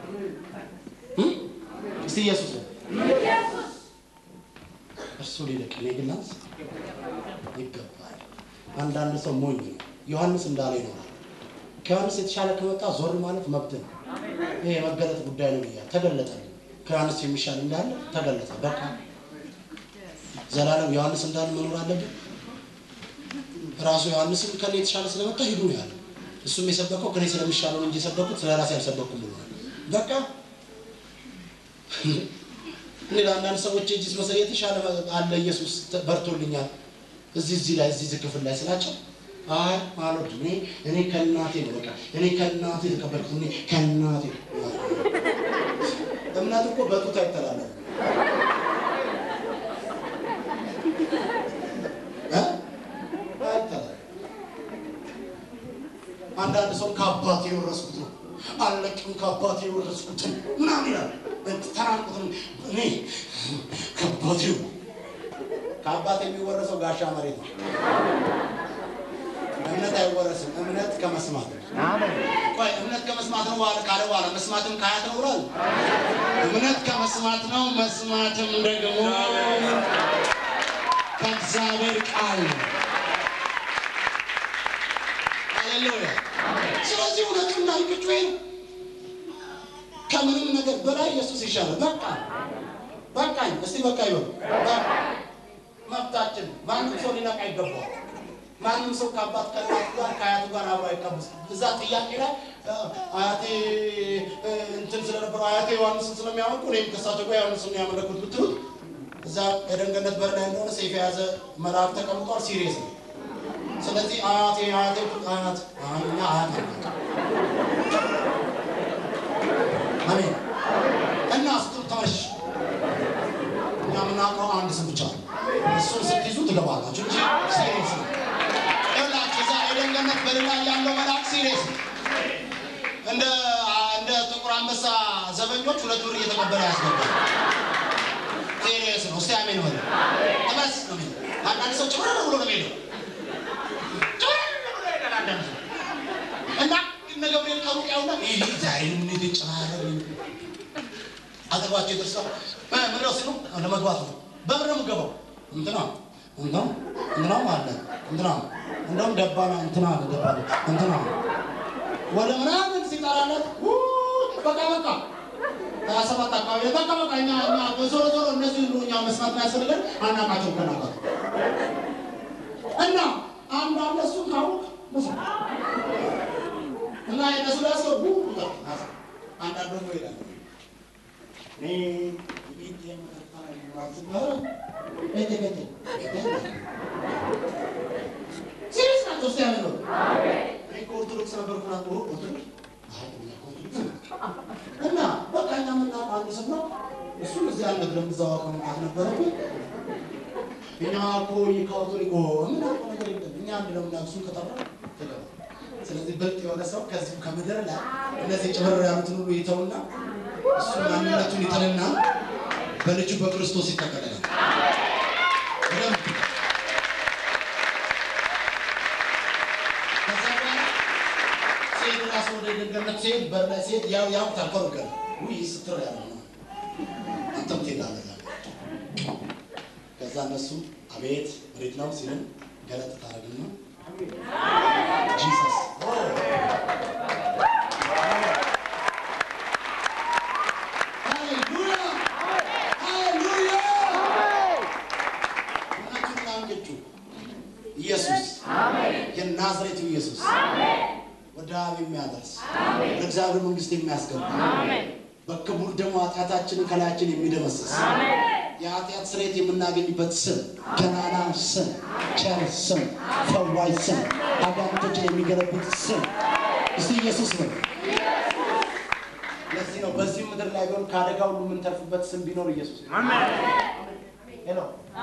እስቲ ኢየሱስ ነው እርሱ ሊልቅ እኔ ግን ላንስ ይገባል አንዳንድ ሰው ሞኝ ነው ዮሐንስ እንዳለ ይኖራል ከዮሐንስ የተሻለ ከመጣ ዞር ማለት መብት ነው ይሄ የመገለጥ ጉዳይ ነው ብያል ተገለጠልኝ ከዮሐንስ የሚሻል እንዳለ ተገለጠ በቃ ዘላለም ዮሐንስ እንዳለ መኖር አለብን ራሱ ዮሐንስም ከኔ የተሻለ ስለመጣ ሂዱ ነው ያለ እሱም የሰበከው ከኔ ስለሚሻለው እንጂ የሰበኩት ስለ ራሴ አልሰበኩም ብሏል በቃ እኔ ለአንዳንድ ሰዎች እጅ መሰል የተሻለ አለ ኢየሱስ በርቶልኛል እዚህ እዚህ ላይ እዚህ ክፍል ላይ ስላቸው አይ አልወድም እኔ እኔ ከእናቴ ነው በቃ እኔ ከእናቴ የተቀበልኩት እኔ ከእናቴ እምነት እኮ በጡት አይተላለፍም ከአባቴ የወረስኩት ነው አለቅም ከአባቴ የወረስኩትን ምናምን ይላል። ተራንቁትን እኔ ከአባቴው ከአባቴ የሚወረሰው ጋሻ መሬት ነው። እምነት አይወረስም። እምነት ከመስማት ነው። ቆይ እምነት ከመስማት ነው በኋላ ካለ በኋላ መስማትም ከአያት ነው ብሏል። እምነት ከመስማት ነው፣ መስማትም ደግሞ ከእግዚአብሔር ቃል ነው። ሃሌሉያ። ስለዚህ እውነቱና ልቅጩ ነው። ከምንም ነገር በላይ ኢየሱስ ይሻላል። በቃ በቃኝ። እስቲ በቃ ይበሉ። መብታችን ማንም ሰው ሊነቃ ይገባዋል። ማንም ሰው ከአባት ከእናቱ ጋር ከአያቱ ጋር አብሮ አይቀመስ። እዛ ጥያቄ ላይ አያቴ እንትን ስለነበረው አያቴ ዮሐንስን ስለሚያመልኩ እኔም ከእሳቸው ጋር ዮሐንስን ያመለኩት ብትሉት እዛ ኤደን ገነት በር ላይ እንደሆነ ሰይፍ የያዘ መልአክ ተቀምጧል። ሲሪየስ ነው። ስለዚህ አያቴ አያቴ አያት እኛ አያት አሜን እና ስትሉ ተመልሽ እኛ የምናውቀው አንድ ስም ብቻ ነው። እሱን ስትይዙ ትገባላችሁ እንጂ ሲሪየስ ነው። ይኸውላችሁ እዛ ኤደን ገነት በር ላይ ያለው መልአክ ሲሪየስ ነው። እንደ እንደ ጥቁር አንበሳ ዘበኞች ሁለት ብር እየተቀበለ ያስገባል። ሲሪየስ ነው። እስቲ አሜን በሉ። ተመስ ነው የሚለው። አንዳንድ ሰው ጭምር ብሎ ነው የሚሄደው። ጭምር ብሎ ይሄዳል አንዳንድ ሰው እና እነ ገብርኤል ከሩቅ ያውና ይህ ዛሬ ምን ይጨማረ አጠገባቸው ይደርሳል። ምንድነው ሲሉ ለመግባት ነው። በምን ነው የምገባው? እንትና እንትና እንትናም አለ እንትና እንደውም ገባና እንትና አለ ገባለ እንትና ወደ ምናምን ሲጠራለት በቃ በቃ ሀያ ሰባት አካባቢ ላይ በቃ በቃ እኛ እኛ ዞሮ ዞሮ እነዚህ ሁሉ እኛ መስማት ማያስፈልገን አናቃቸው ከናቃት እና አንድ አለ እሱን ካወቅ መስማት እና የነሱ ላይ ሰው አንዳንድ ደግሞ ይላል እኔ ቤት ሲሪየስ ናቸው። እስቲ ያለ ነው እኔ ከኦርቶዶክስ ነበርኩ ና ኦርቶዶክስ እና በቃ እኛ የምናውቀው አንድ ስም ነው። እሱ እዚህ አልነግረም እዛው አውቀው መምጣት ነበረብኝ። እኛ እኮ ከኦርቶዶክስ የምናውቀው ነገር የለም። እኛ አንድ ነው የምናውቀው እሱን ከጠራ ትገባ ስለዚህ ብልጥ የሆነ ሰው ከዚሁ ከምድር ላይ እነዚህ ጭምር ያሉትን ሁሉ ይተውና እሱ ማንነቱን ይጥልና በልጁ በክርስቶስ ይጠቀለላል። በደንብ ከዛ በኋላ ሴት ራሱ ወደ ገነት ሴት በር ላይ ሴት ያው ያውቁታል። ከሩቅ ውይ ስትር ያለ ነው አንተም ትሄዳለህ። ከዛ እነሱ አቤት ወዴት ነው ሲልም ገለጥ ታደርግና ጂሰስ ሃሌሉያ ሃሌሉያ እውነቱን አንገጩ ኢየሱስ የናዝሬቱ ኢየሱስ ወደ አብ የሚያደርስ ወደ እግዚአብሔር መንግስት የሚያስገባ በክቡር ደግሞ ኃጢአታችንን ከላያችን የሚደመስስ የኃጢአት ስርየት የምናገኝበት ስም፣ ገናና ስም፣ ቸር ስም፣ ፈዋይ ስም፣ አጋንንቶችን የሚገለብጥ ስም። እስቲ ኢየሱስ ነው። ለዚህ ነው በዚህ ምድር ላይ ቢሆን ከአደጋ ሁሉ የምንተርፍበት ስም ቢኖር ኢየሱስ ነው። ሄሎ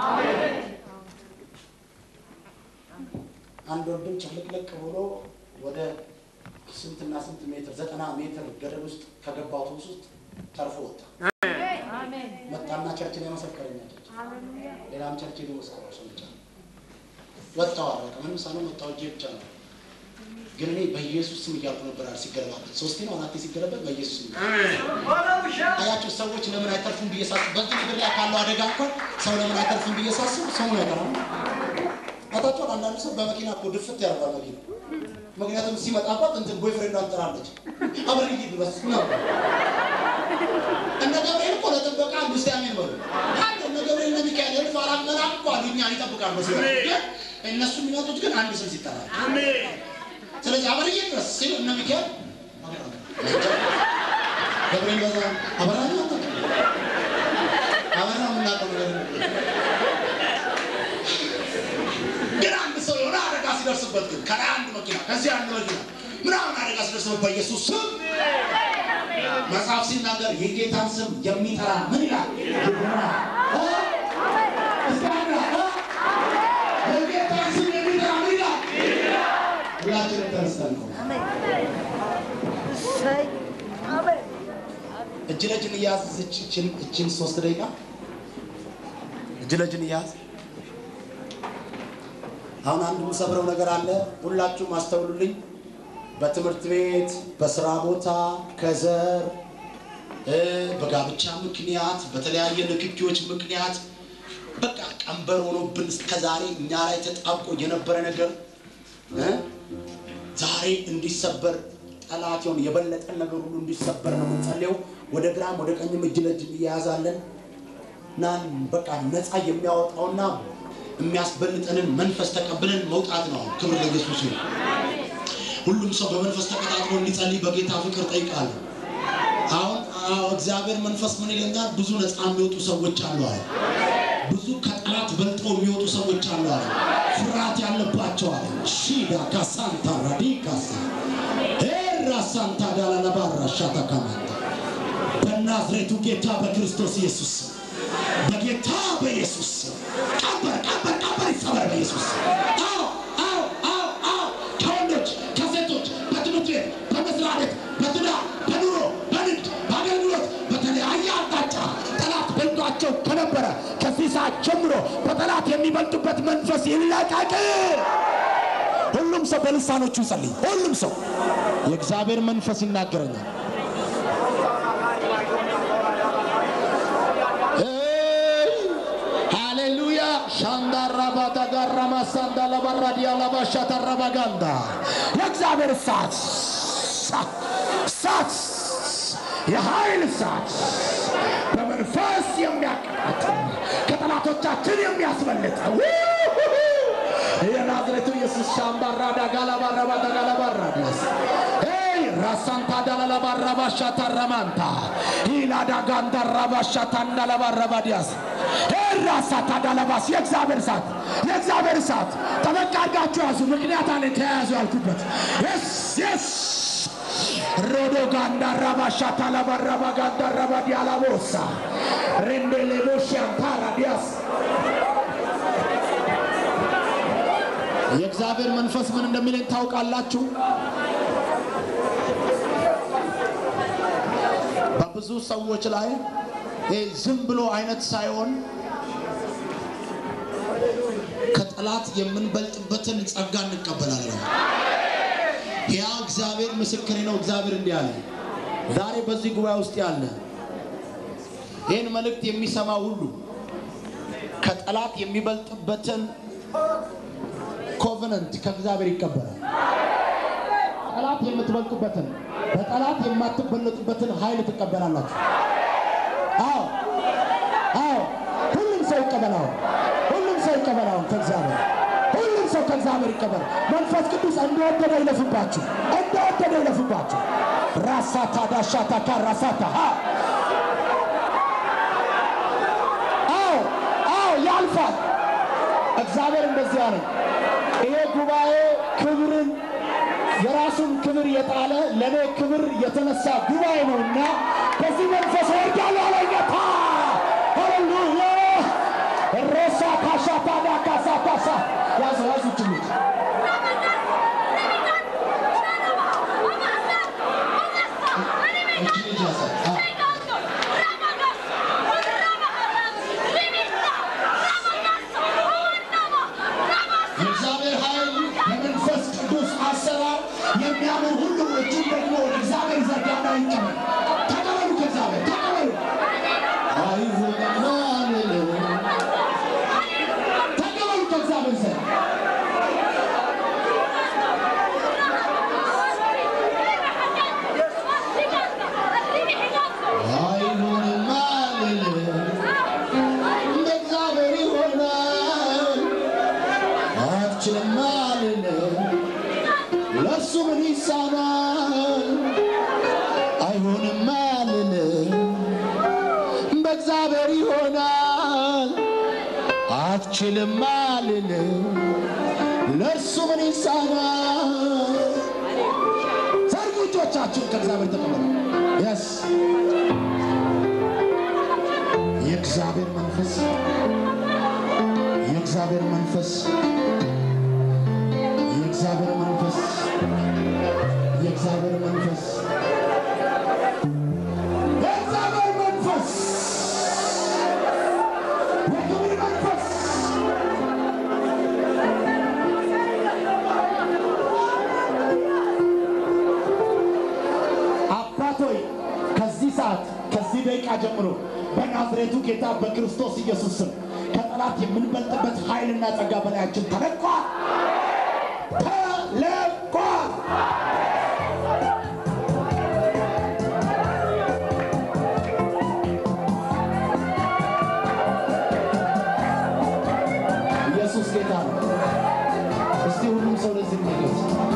አንድ ወንድም ጭፍልቅልቅ ብሎ ወደ ስንትና ስንት ሜትር ዘጠና ሜትር ገደል ውስጥ ከገባ አውቶቡስ ውስጥ ተርፎ ወጣ። መጣና ቸርችን የመሰከረኛለች ሌላም ቸርች ሄዶ መስከረ ሰው ብቻ ወጣው አረቀ ምንም ሳይሆን ወጣው እጄ ብቻ ነው። ግን እኔ በኢየሱስ ስም እያልኩ ነበር አለ ሲገለባበት ሶስቴ ነው አራቴ ሲገለበት በኢየሱስ ስም አያቸው ሰዎች ለምን አይተርፉም ብዬ ሳስብ በዚህ ምድር ላይ ካለው አደጋ እንኳን ሰው ለምን አይተርፉም ብዬ ሳስብ ሰው ነው ያቀራል። አታቸው አንዳንድ ሰው በመኪና እኮ ድፍት ያደርጋል መኪና ምክንያቱም ሲመጣባት እንትን ቦይፍሬንድ አንጠራለች አብረን ድረስ ነው እነ ገብርኤል እኮ ለጥበቃ አምስት ያሜን በሉ አንድ እነ ገብርኤል እነ ሚካኤል እልፍ አራት መልአክ እኮ አሉ እኛን ይጠብቃሉ መስሎ ግን እነሱ የሚመጡት ግን አንድ ስም ሲጠራ ስለዚህ አበርዬ ድረስ ሲሉ እነ ሚካኤል ገብርኤል በዛ አበራ አበራ የምናውቀው ነገር ግን አንድ ሰው የሆነ አደጋ ሲደርስበት ግን ከላይ አንድ መኪና ከዚህ አንድ መኪና ምናምን አደጋ ሲደርስበት በኢየሱስ ስም መጽሐፍ ሲናገር የጌታን ስም የሚጠራ ምን ይላል? የጌታን ስም የሚጠራ ምን ይላል? ሁላችንም ተነስተን ነው እጅ ለእጅ እንያዝ። እችን እችን ሶስት ደቂቃ እጅ ለእጅ እንያዝ። አሁን አንድ የምሰብረው ነገር አለ። ሁላችሁም አስተውሉልኝ። በትምህርት ቤት፣ በስራ ቦታ፣ ከዘር እ በጋብቻ ምክንያት፣ በተለያየ ንክኪዎች ምክንያት በቃ ቀንበር ሆኖብን እስከዛሬ እኛ ላይ ተጣብቆ የነበረ ነገር እ ዛሬ እንዲሰበር ጠላት የሆነ የበለጠን ነገር ሁሉ እንዲሰበር ነው የምንጸልየው። ወደ ግራም ወደ ቀኝም እጅ ለእጅ እንያያዛለን እና በቃ ነፃ የሚያወጣውና የሚያስበልጠንን መንፈስ ተቀብለን መውጣት ነው። ክብር ለኢየሱስ ነው። ሁሉም ሰው በመንፈስ ተቀጣጥሎ እንዲጸልይ በጌታ ፍቅር ጠይቃለሁ። አሁን አዎ፣ እግዚአብሔር መንፈስ ምን ይለኛል? ብዙ ነፃ የሚወጡ ሰዎች አሉ አለ። ብዙ ከጠላት በልጠው የሚወጡ ሰዎች አሉ አለ። ፍርሃት ያለባቸው አለ። ሺዳ ካሳንታ ራዲካሳ ኤራ ሳንታ ዳላላባራ ሻታ ካማንታ በናዝሬቱ ጌታ በክርስቶስ ኢየሱስ ስም፣ በጌታ በኢየሱስ ስም ቀበር ቀበር ቀበር ይሰበር በኢየሱስ ስም። አዎ አዎ አዎ አዎ ከወንዶች ከሴቶች በትምህርት ቤት በመስሪያ ቤት በትዳር በኑሮ በንግድ በአገልግሎት በተለያየ አቅጣጫ ጠላት በልጧቸው ከነበረ ከዚህ ሰዓት ጀምሮ በጠላት የሚበልጡበት መንፈስ ይለቀቅ። ሁሉም ሰው በልሳኖቹ ይጸልይ። ሁሉም ሰው የእግዚአብሔር መንፈስ ይናገረኛል። ሃሌሉያ ሻንዳራባታ ጋራማ ሳንዳላባራዲያ ላባሻታራባጋንዳ የእግዚአብሔር እሳት እሳት የኃይል እሳት በመንፈስ የሚያቀጣጥል ከጠላቶቻችን የሚያስመልጥ የናዝሬቱ ኢየሱስ ሻምባራዳ ጋላባራባዳ ጋላባራዲያስ ራሳንታ ዳላላባራባሻ ታራማንታ ኢላዳ ጋንዳራባሻ ታንዳላባራባዲያስ ራሳታ ዳላባስ የእግዚአብሔር እሳት የእግዚአብሔር እሳት ጠበቅ አድርጋችሁ ያዙ። ምክንያት አለ ተያያዙ ያልኩበት የስ የስ ሮዶ ጋንዳራባሻ ታላባራባ ጋንዳራባ ዲያላቦሳ ሬንዴሌቦሽያንታራ ዲያስ የእግዚአብሔር መንፈስ ምን እንደሚለኝ ታውቃላችሁ? በብዙ ሰዎች ላይ ይሄ ዝም ብሎ አይነት ሳይሆን ከጠላት የምንበልጥበትን ጸጋ እንቀበላለን። ያ እግዚአብሔር ምስክሬ ነው። እግዚአብሔር እንዲህ አለ። ዛሬ በዚህ ጉባኤ ውስጥ ያለ ይህን መልእክት የሚሰማ ሁሉ ከጠላት የሚበልጥበትን ኮቨነንት ከእግዚአብሔር ይቀበላል። ጠላት የምትበልጡበትን በጠላት የማትበለጡበትን ኃይል ትቀበላላችሁ። አዎ አዎ፣ ሁሉም ሰው ይቀበላው። ሁሉም ሰው ይቀበላው ከእግዚአብሔር ሁሉም ሰው ከእግዚአብሔር ይቀበል። መንፈስ ቅዱስ እንደወደደ ይለፍባችሁ፣ እንደወደደ ይለፍባችሁ። ራሳታ ዳሻታ ካራሳታ አዎ አዎ፣ ያልፋል። እግዚአብሔር እንደዚህ አለኝ። ይሄ ጉባኤ ክብርን የራሱን ክብር የጣለ ለእኔ ክብር የተነሳ ጉባኤ ነውና በዚህ መንፈስ ወርዳለሁ አለ ጌታ። ሃሌሉያ ሮሳ ካሻታ ዳካሳ ካሳ ያዙ ያዙ ጅምት የእግዚአብሔር ኃይል የመንፈስ ቅዱስ አሰራር የሚያምን ሁሉ እጁን ደግሞ ወደ እግዚአብሔር ዘርጋና ይቀበል። ተቀበሉ፣ ከእግዚአብሔር ተቀበሉ። አይሁንና ልል ተቀበሉ ከእግዚአብሔር ዘንድ አይሁንማ ልል እንደ እግዚአብሔር ይሆናል አትችልም አልል ለእሱ ምን ይሳናል? አይሆንም አልል በእግዚአብሔር ይሆናል። አትችልም አልል ለእርሱ ምን ይሳናል? ዘርጉ እጆቻችሁን ከእግዚአብሔር ተቀበሉ። የስ የእግዚአብሔር መንፈስ የእግዚአብሔር መንፈስ የእግዚአብሔር መንፈስ የእግዚአብሔር መንፈስ የክብር መንፈስ አባቶይ ከዚህ ሰዓት ከዚህ ደቂቃ ጀምሮ በናዝሬቱ ጌታ በክርስቶስ ኢየሱስ ስም ከጠላት የምንበልጥበት ኃይልና ጸጋ በላያችን ተለቋል ተለቋል። ኢየሱስ ጌታ ነው። እስቲ ሁሉም ሰው ለዚህ ንገት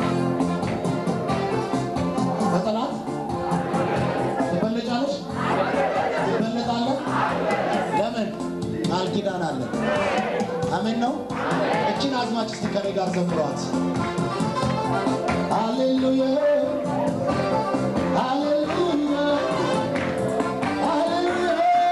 ከጠላት ትበለጫለሽ፣ ትበለጣለህ። ለምን? ቃል ኪዳን አለ። አሜን ነው። እችን አዝማች እስቲ ከኔ ጋር ዘምሯት። ሃሌሉያ ሃሌሉያ ሃሌሉያ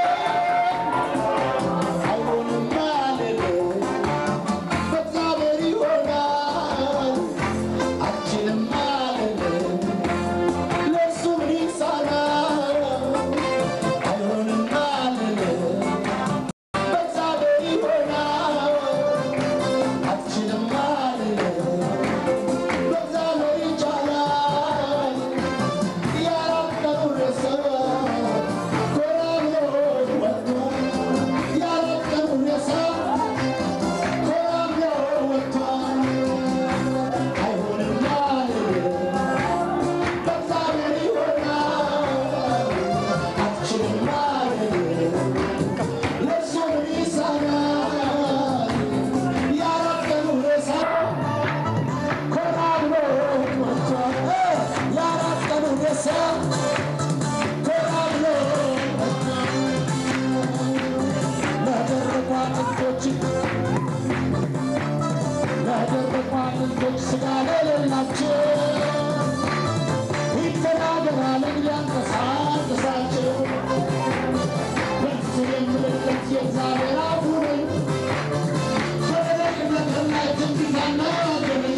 አይሆንም አልልም በእግዚአብሔር ይሆናል አልችልም አልልም ለእሱ ምን ይሳናል አይሆንም አልልም በእግዚአብሔር ይሆናል አልችልም አልልም በእግዚአብሔር ይቻላል ያላቀሩ ሰው ኮራ ብሎ ወጥቶ ያላቀሩ ሰው ኮራ ብሎ ወጥቷል አይሆንም አልልም በእግዚአብሔር ይሆናል አልችልም አልልም ለእሱ ምን ይሳናል ያላቀሩ ሰው ኮራ ብሎ ወጥቷል ያላቀሩ ሰው ኮራ ብሎ ወጥቷል ለደረቁ አጥንቶች ለደረቁ አጥንቶች ስጋ ለሌላቸው ይተናገራል ሊያንቀሳቅሳቸው በእሱ የምልክት የእግዚአብሔር አፉ ነኝ በደረቅ ነገር ላይ ትንቢት አናገረኝ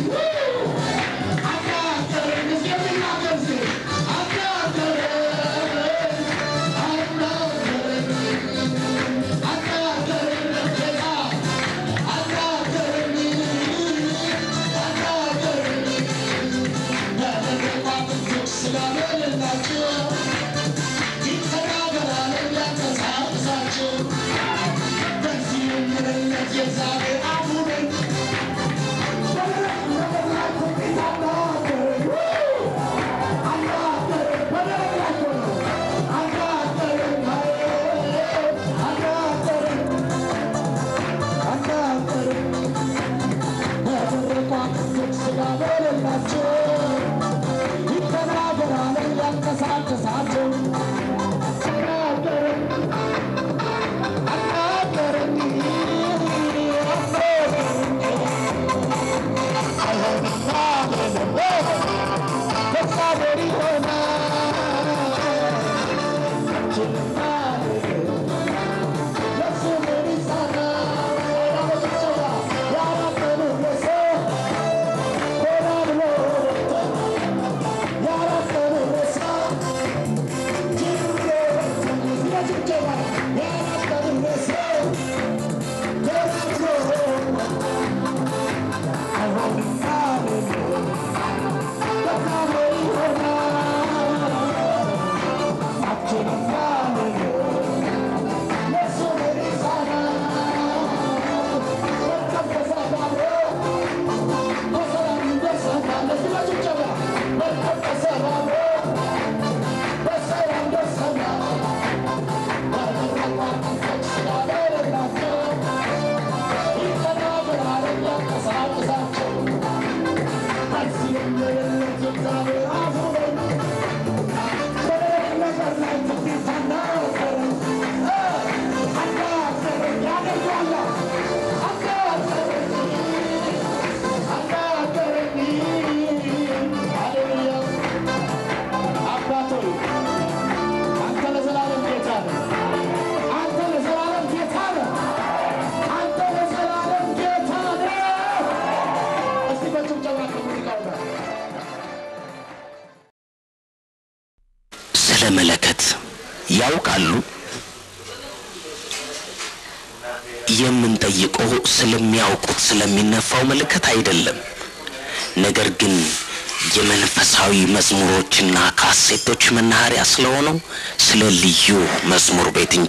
አናገረኝ እስኪ የሚናገር እስኪ አናገረኝ አናገረኝ አናገረኝ ጌታ አናገረኝ አናገረኝ ለደረቁ አጥንቶች ስጋ ለሌላቸው ይተናገራል ሊያንቀሳቅሳቸው በዚህ የምልክት የእግዚአብሔር አፉ ነኝ በደረቅ ነገር ላይ ትንቢት አናገረኝ አናገረኝ በደረቅ ላይ እኮ ነው አናገረኝ አናገረኝ አናገረኝ በደረቁ አጥንቶች ስጋ በሌላቸው ይተናገራል ሊያንቀሳቅሳቸው አናገረኝ አናገረኝ አይሆንም አልልም በእግዚአብሔር ይሆናል አልችልም አልልም ለእሱ ምን ይሳናል አበጭብጨባ ያላመኑ ለሰው ኮራ ብሎ ያላመኑ ለሰው ጅምሮ በጭብጨባ ያላመኑ ለሰው ኮራ ብሎ አይሆንም አልልም በእግዚአብሔር ይሆናል አልችልም አልልም ለእሱ ምን ይሳናል መርከብ ተሳፋሪ በሰላም እንደርሳለን ለዚህ በጭብጨባ መርከብ ተሳፋሪ በሰላም ደርሰናል በደረቁ አጥንቶች ስጋ ለሌላቸው ይተናገራል ሊያንቀሳቅሳቸው በዚህ የምልክት የእግዚአብሔር አፉ ነኝ በደረቅ ነገር ላይ ትንቢት አናገረኝ አናገረኝ ያደርገዋል አናገረኝ አናገረኝ ሃሌሉያ አባት ሆይ አንተ ለዘላለም ጌታ ነህ አንተ ለዘላለም ጌታ ነህ አንተ ለዘላለም ጌታ ነህ እስቲ በጭብጨባ ከሙዚቃው ጋር ስለ መለከት ያውቃሉ? የምንጠይቀው ስለሚያውቁት ስለሚነፋው መለከት አይደለም። ነገር ግን የመንፈሳዊ መዝሙሮችና ካሴቶች መናኸሪያ ስለሆነው ስለ ልዩ መዝሙር ቤት እንጂ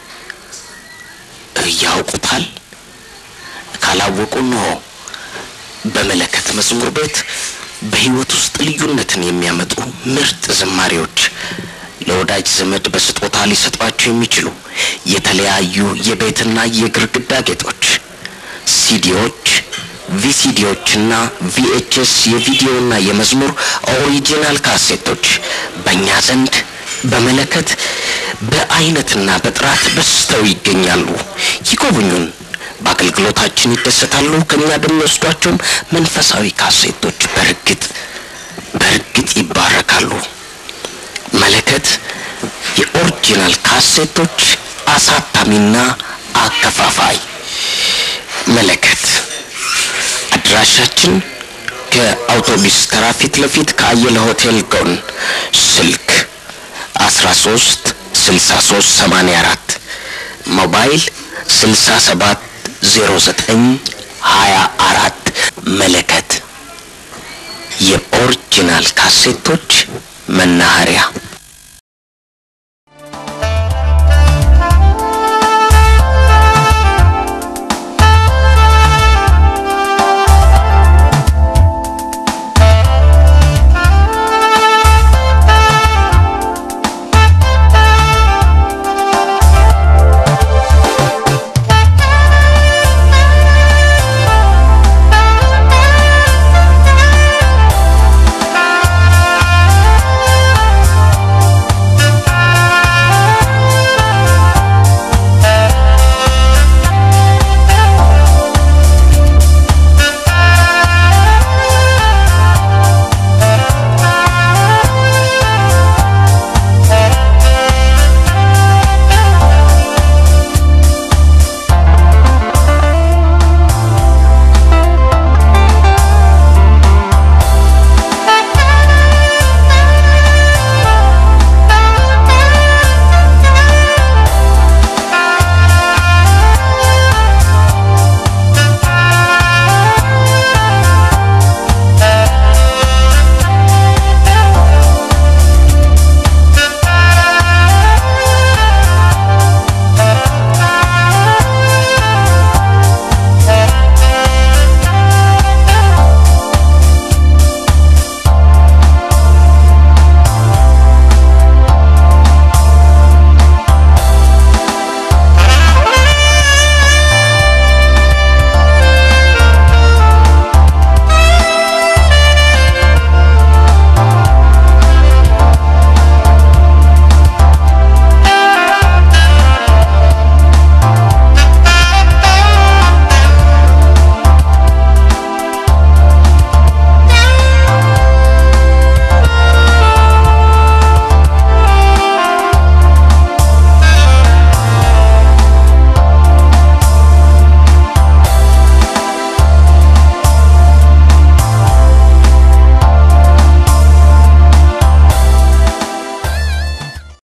ያውቁታል። ካላወቁ እንሆ በመለከት መዝሙር ቤት በሕይወት ውስጥ ልዩነትን የሚያመጡ ምርጥ ዝማሬዎች ለወዳጅ ዘመድ በስጦታ ሊሰጧቸው የሚችሉ የተለያዩ የቤትና የግርግዳ ጌጦች፣ ሲዲዎች፣ ቪሲዲዎችና ቪኤችኤስ የቪዲዮና የመዝሙር ኦሪጂናል ካሴቶች በእኛ ዘንድ በመለከት በአይነትና በጥራት በዝተው ይገኛሉ። ይጎብኙን፣ በአገልግሎታችን ይደሰታሉ። ከእኛ በሚወስዷቸውም መንፈሳዊ ካሴቶች በእርግጥ በእርግጥ ይባረካሉ። መለከት የኦሪጂናል ካሴቶች አሳታሚና አከፋፋይ። መለከት አድራሻችን ከአውቶቡስ ተራ ፊት ለፊት ከአየለ ሆቴል ጎን ስልክ 13 63 84 ሞባይል 67 09 24 መለከት የኦሪጂናል ካሴቶች መናኸሪያ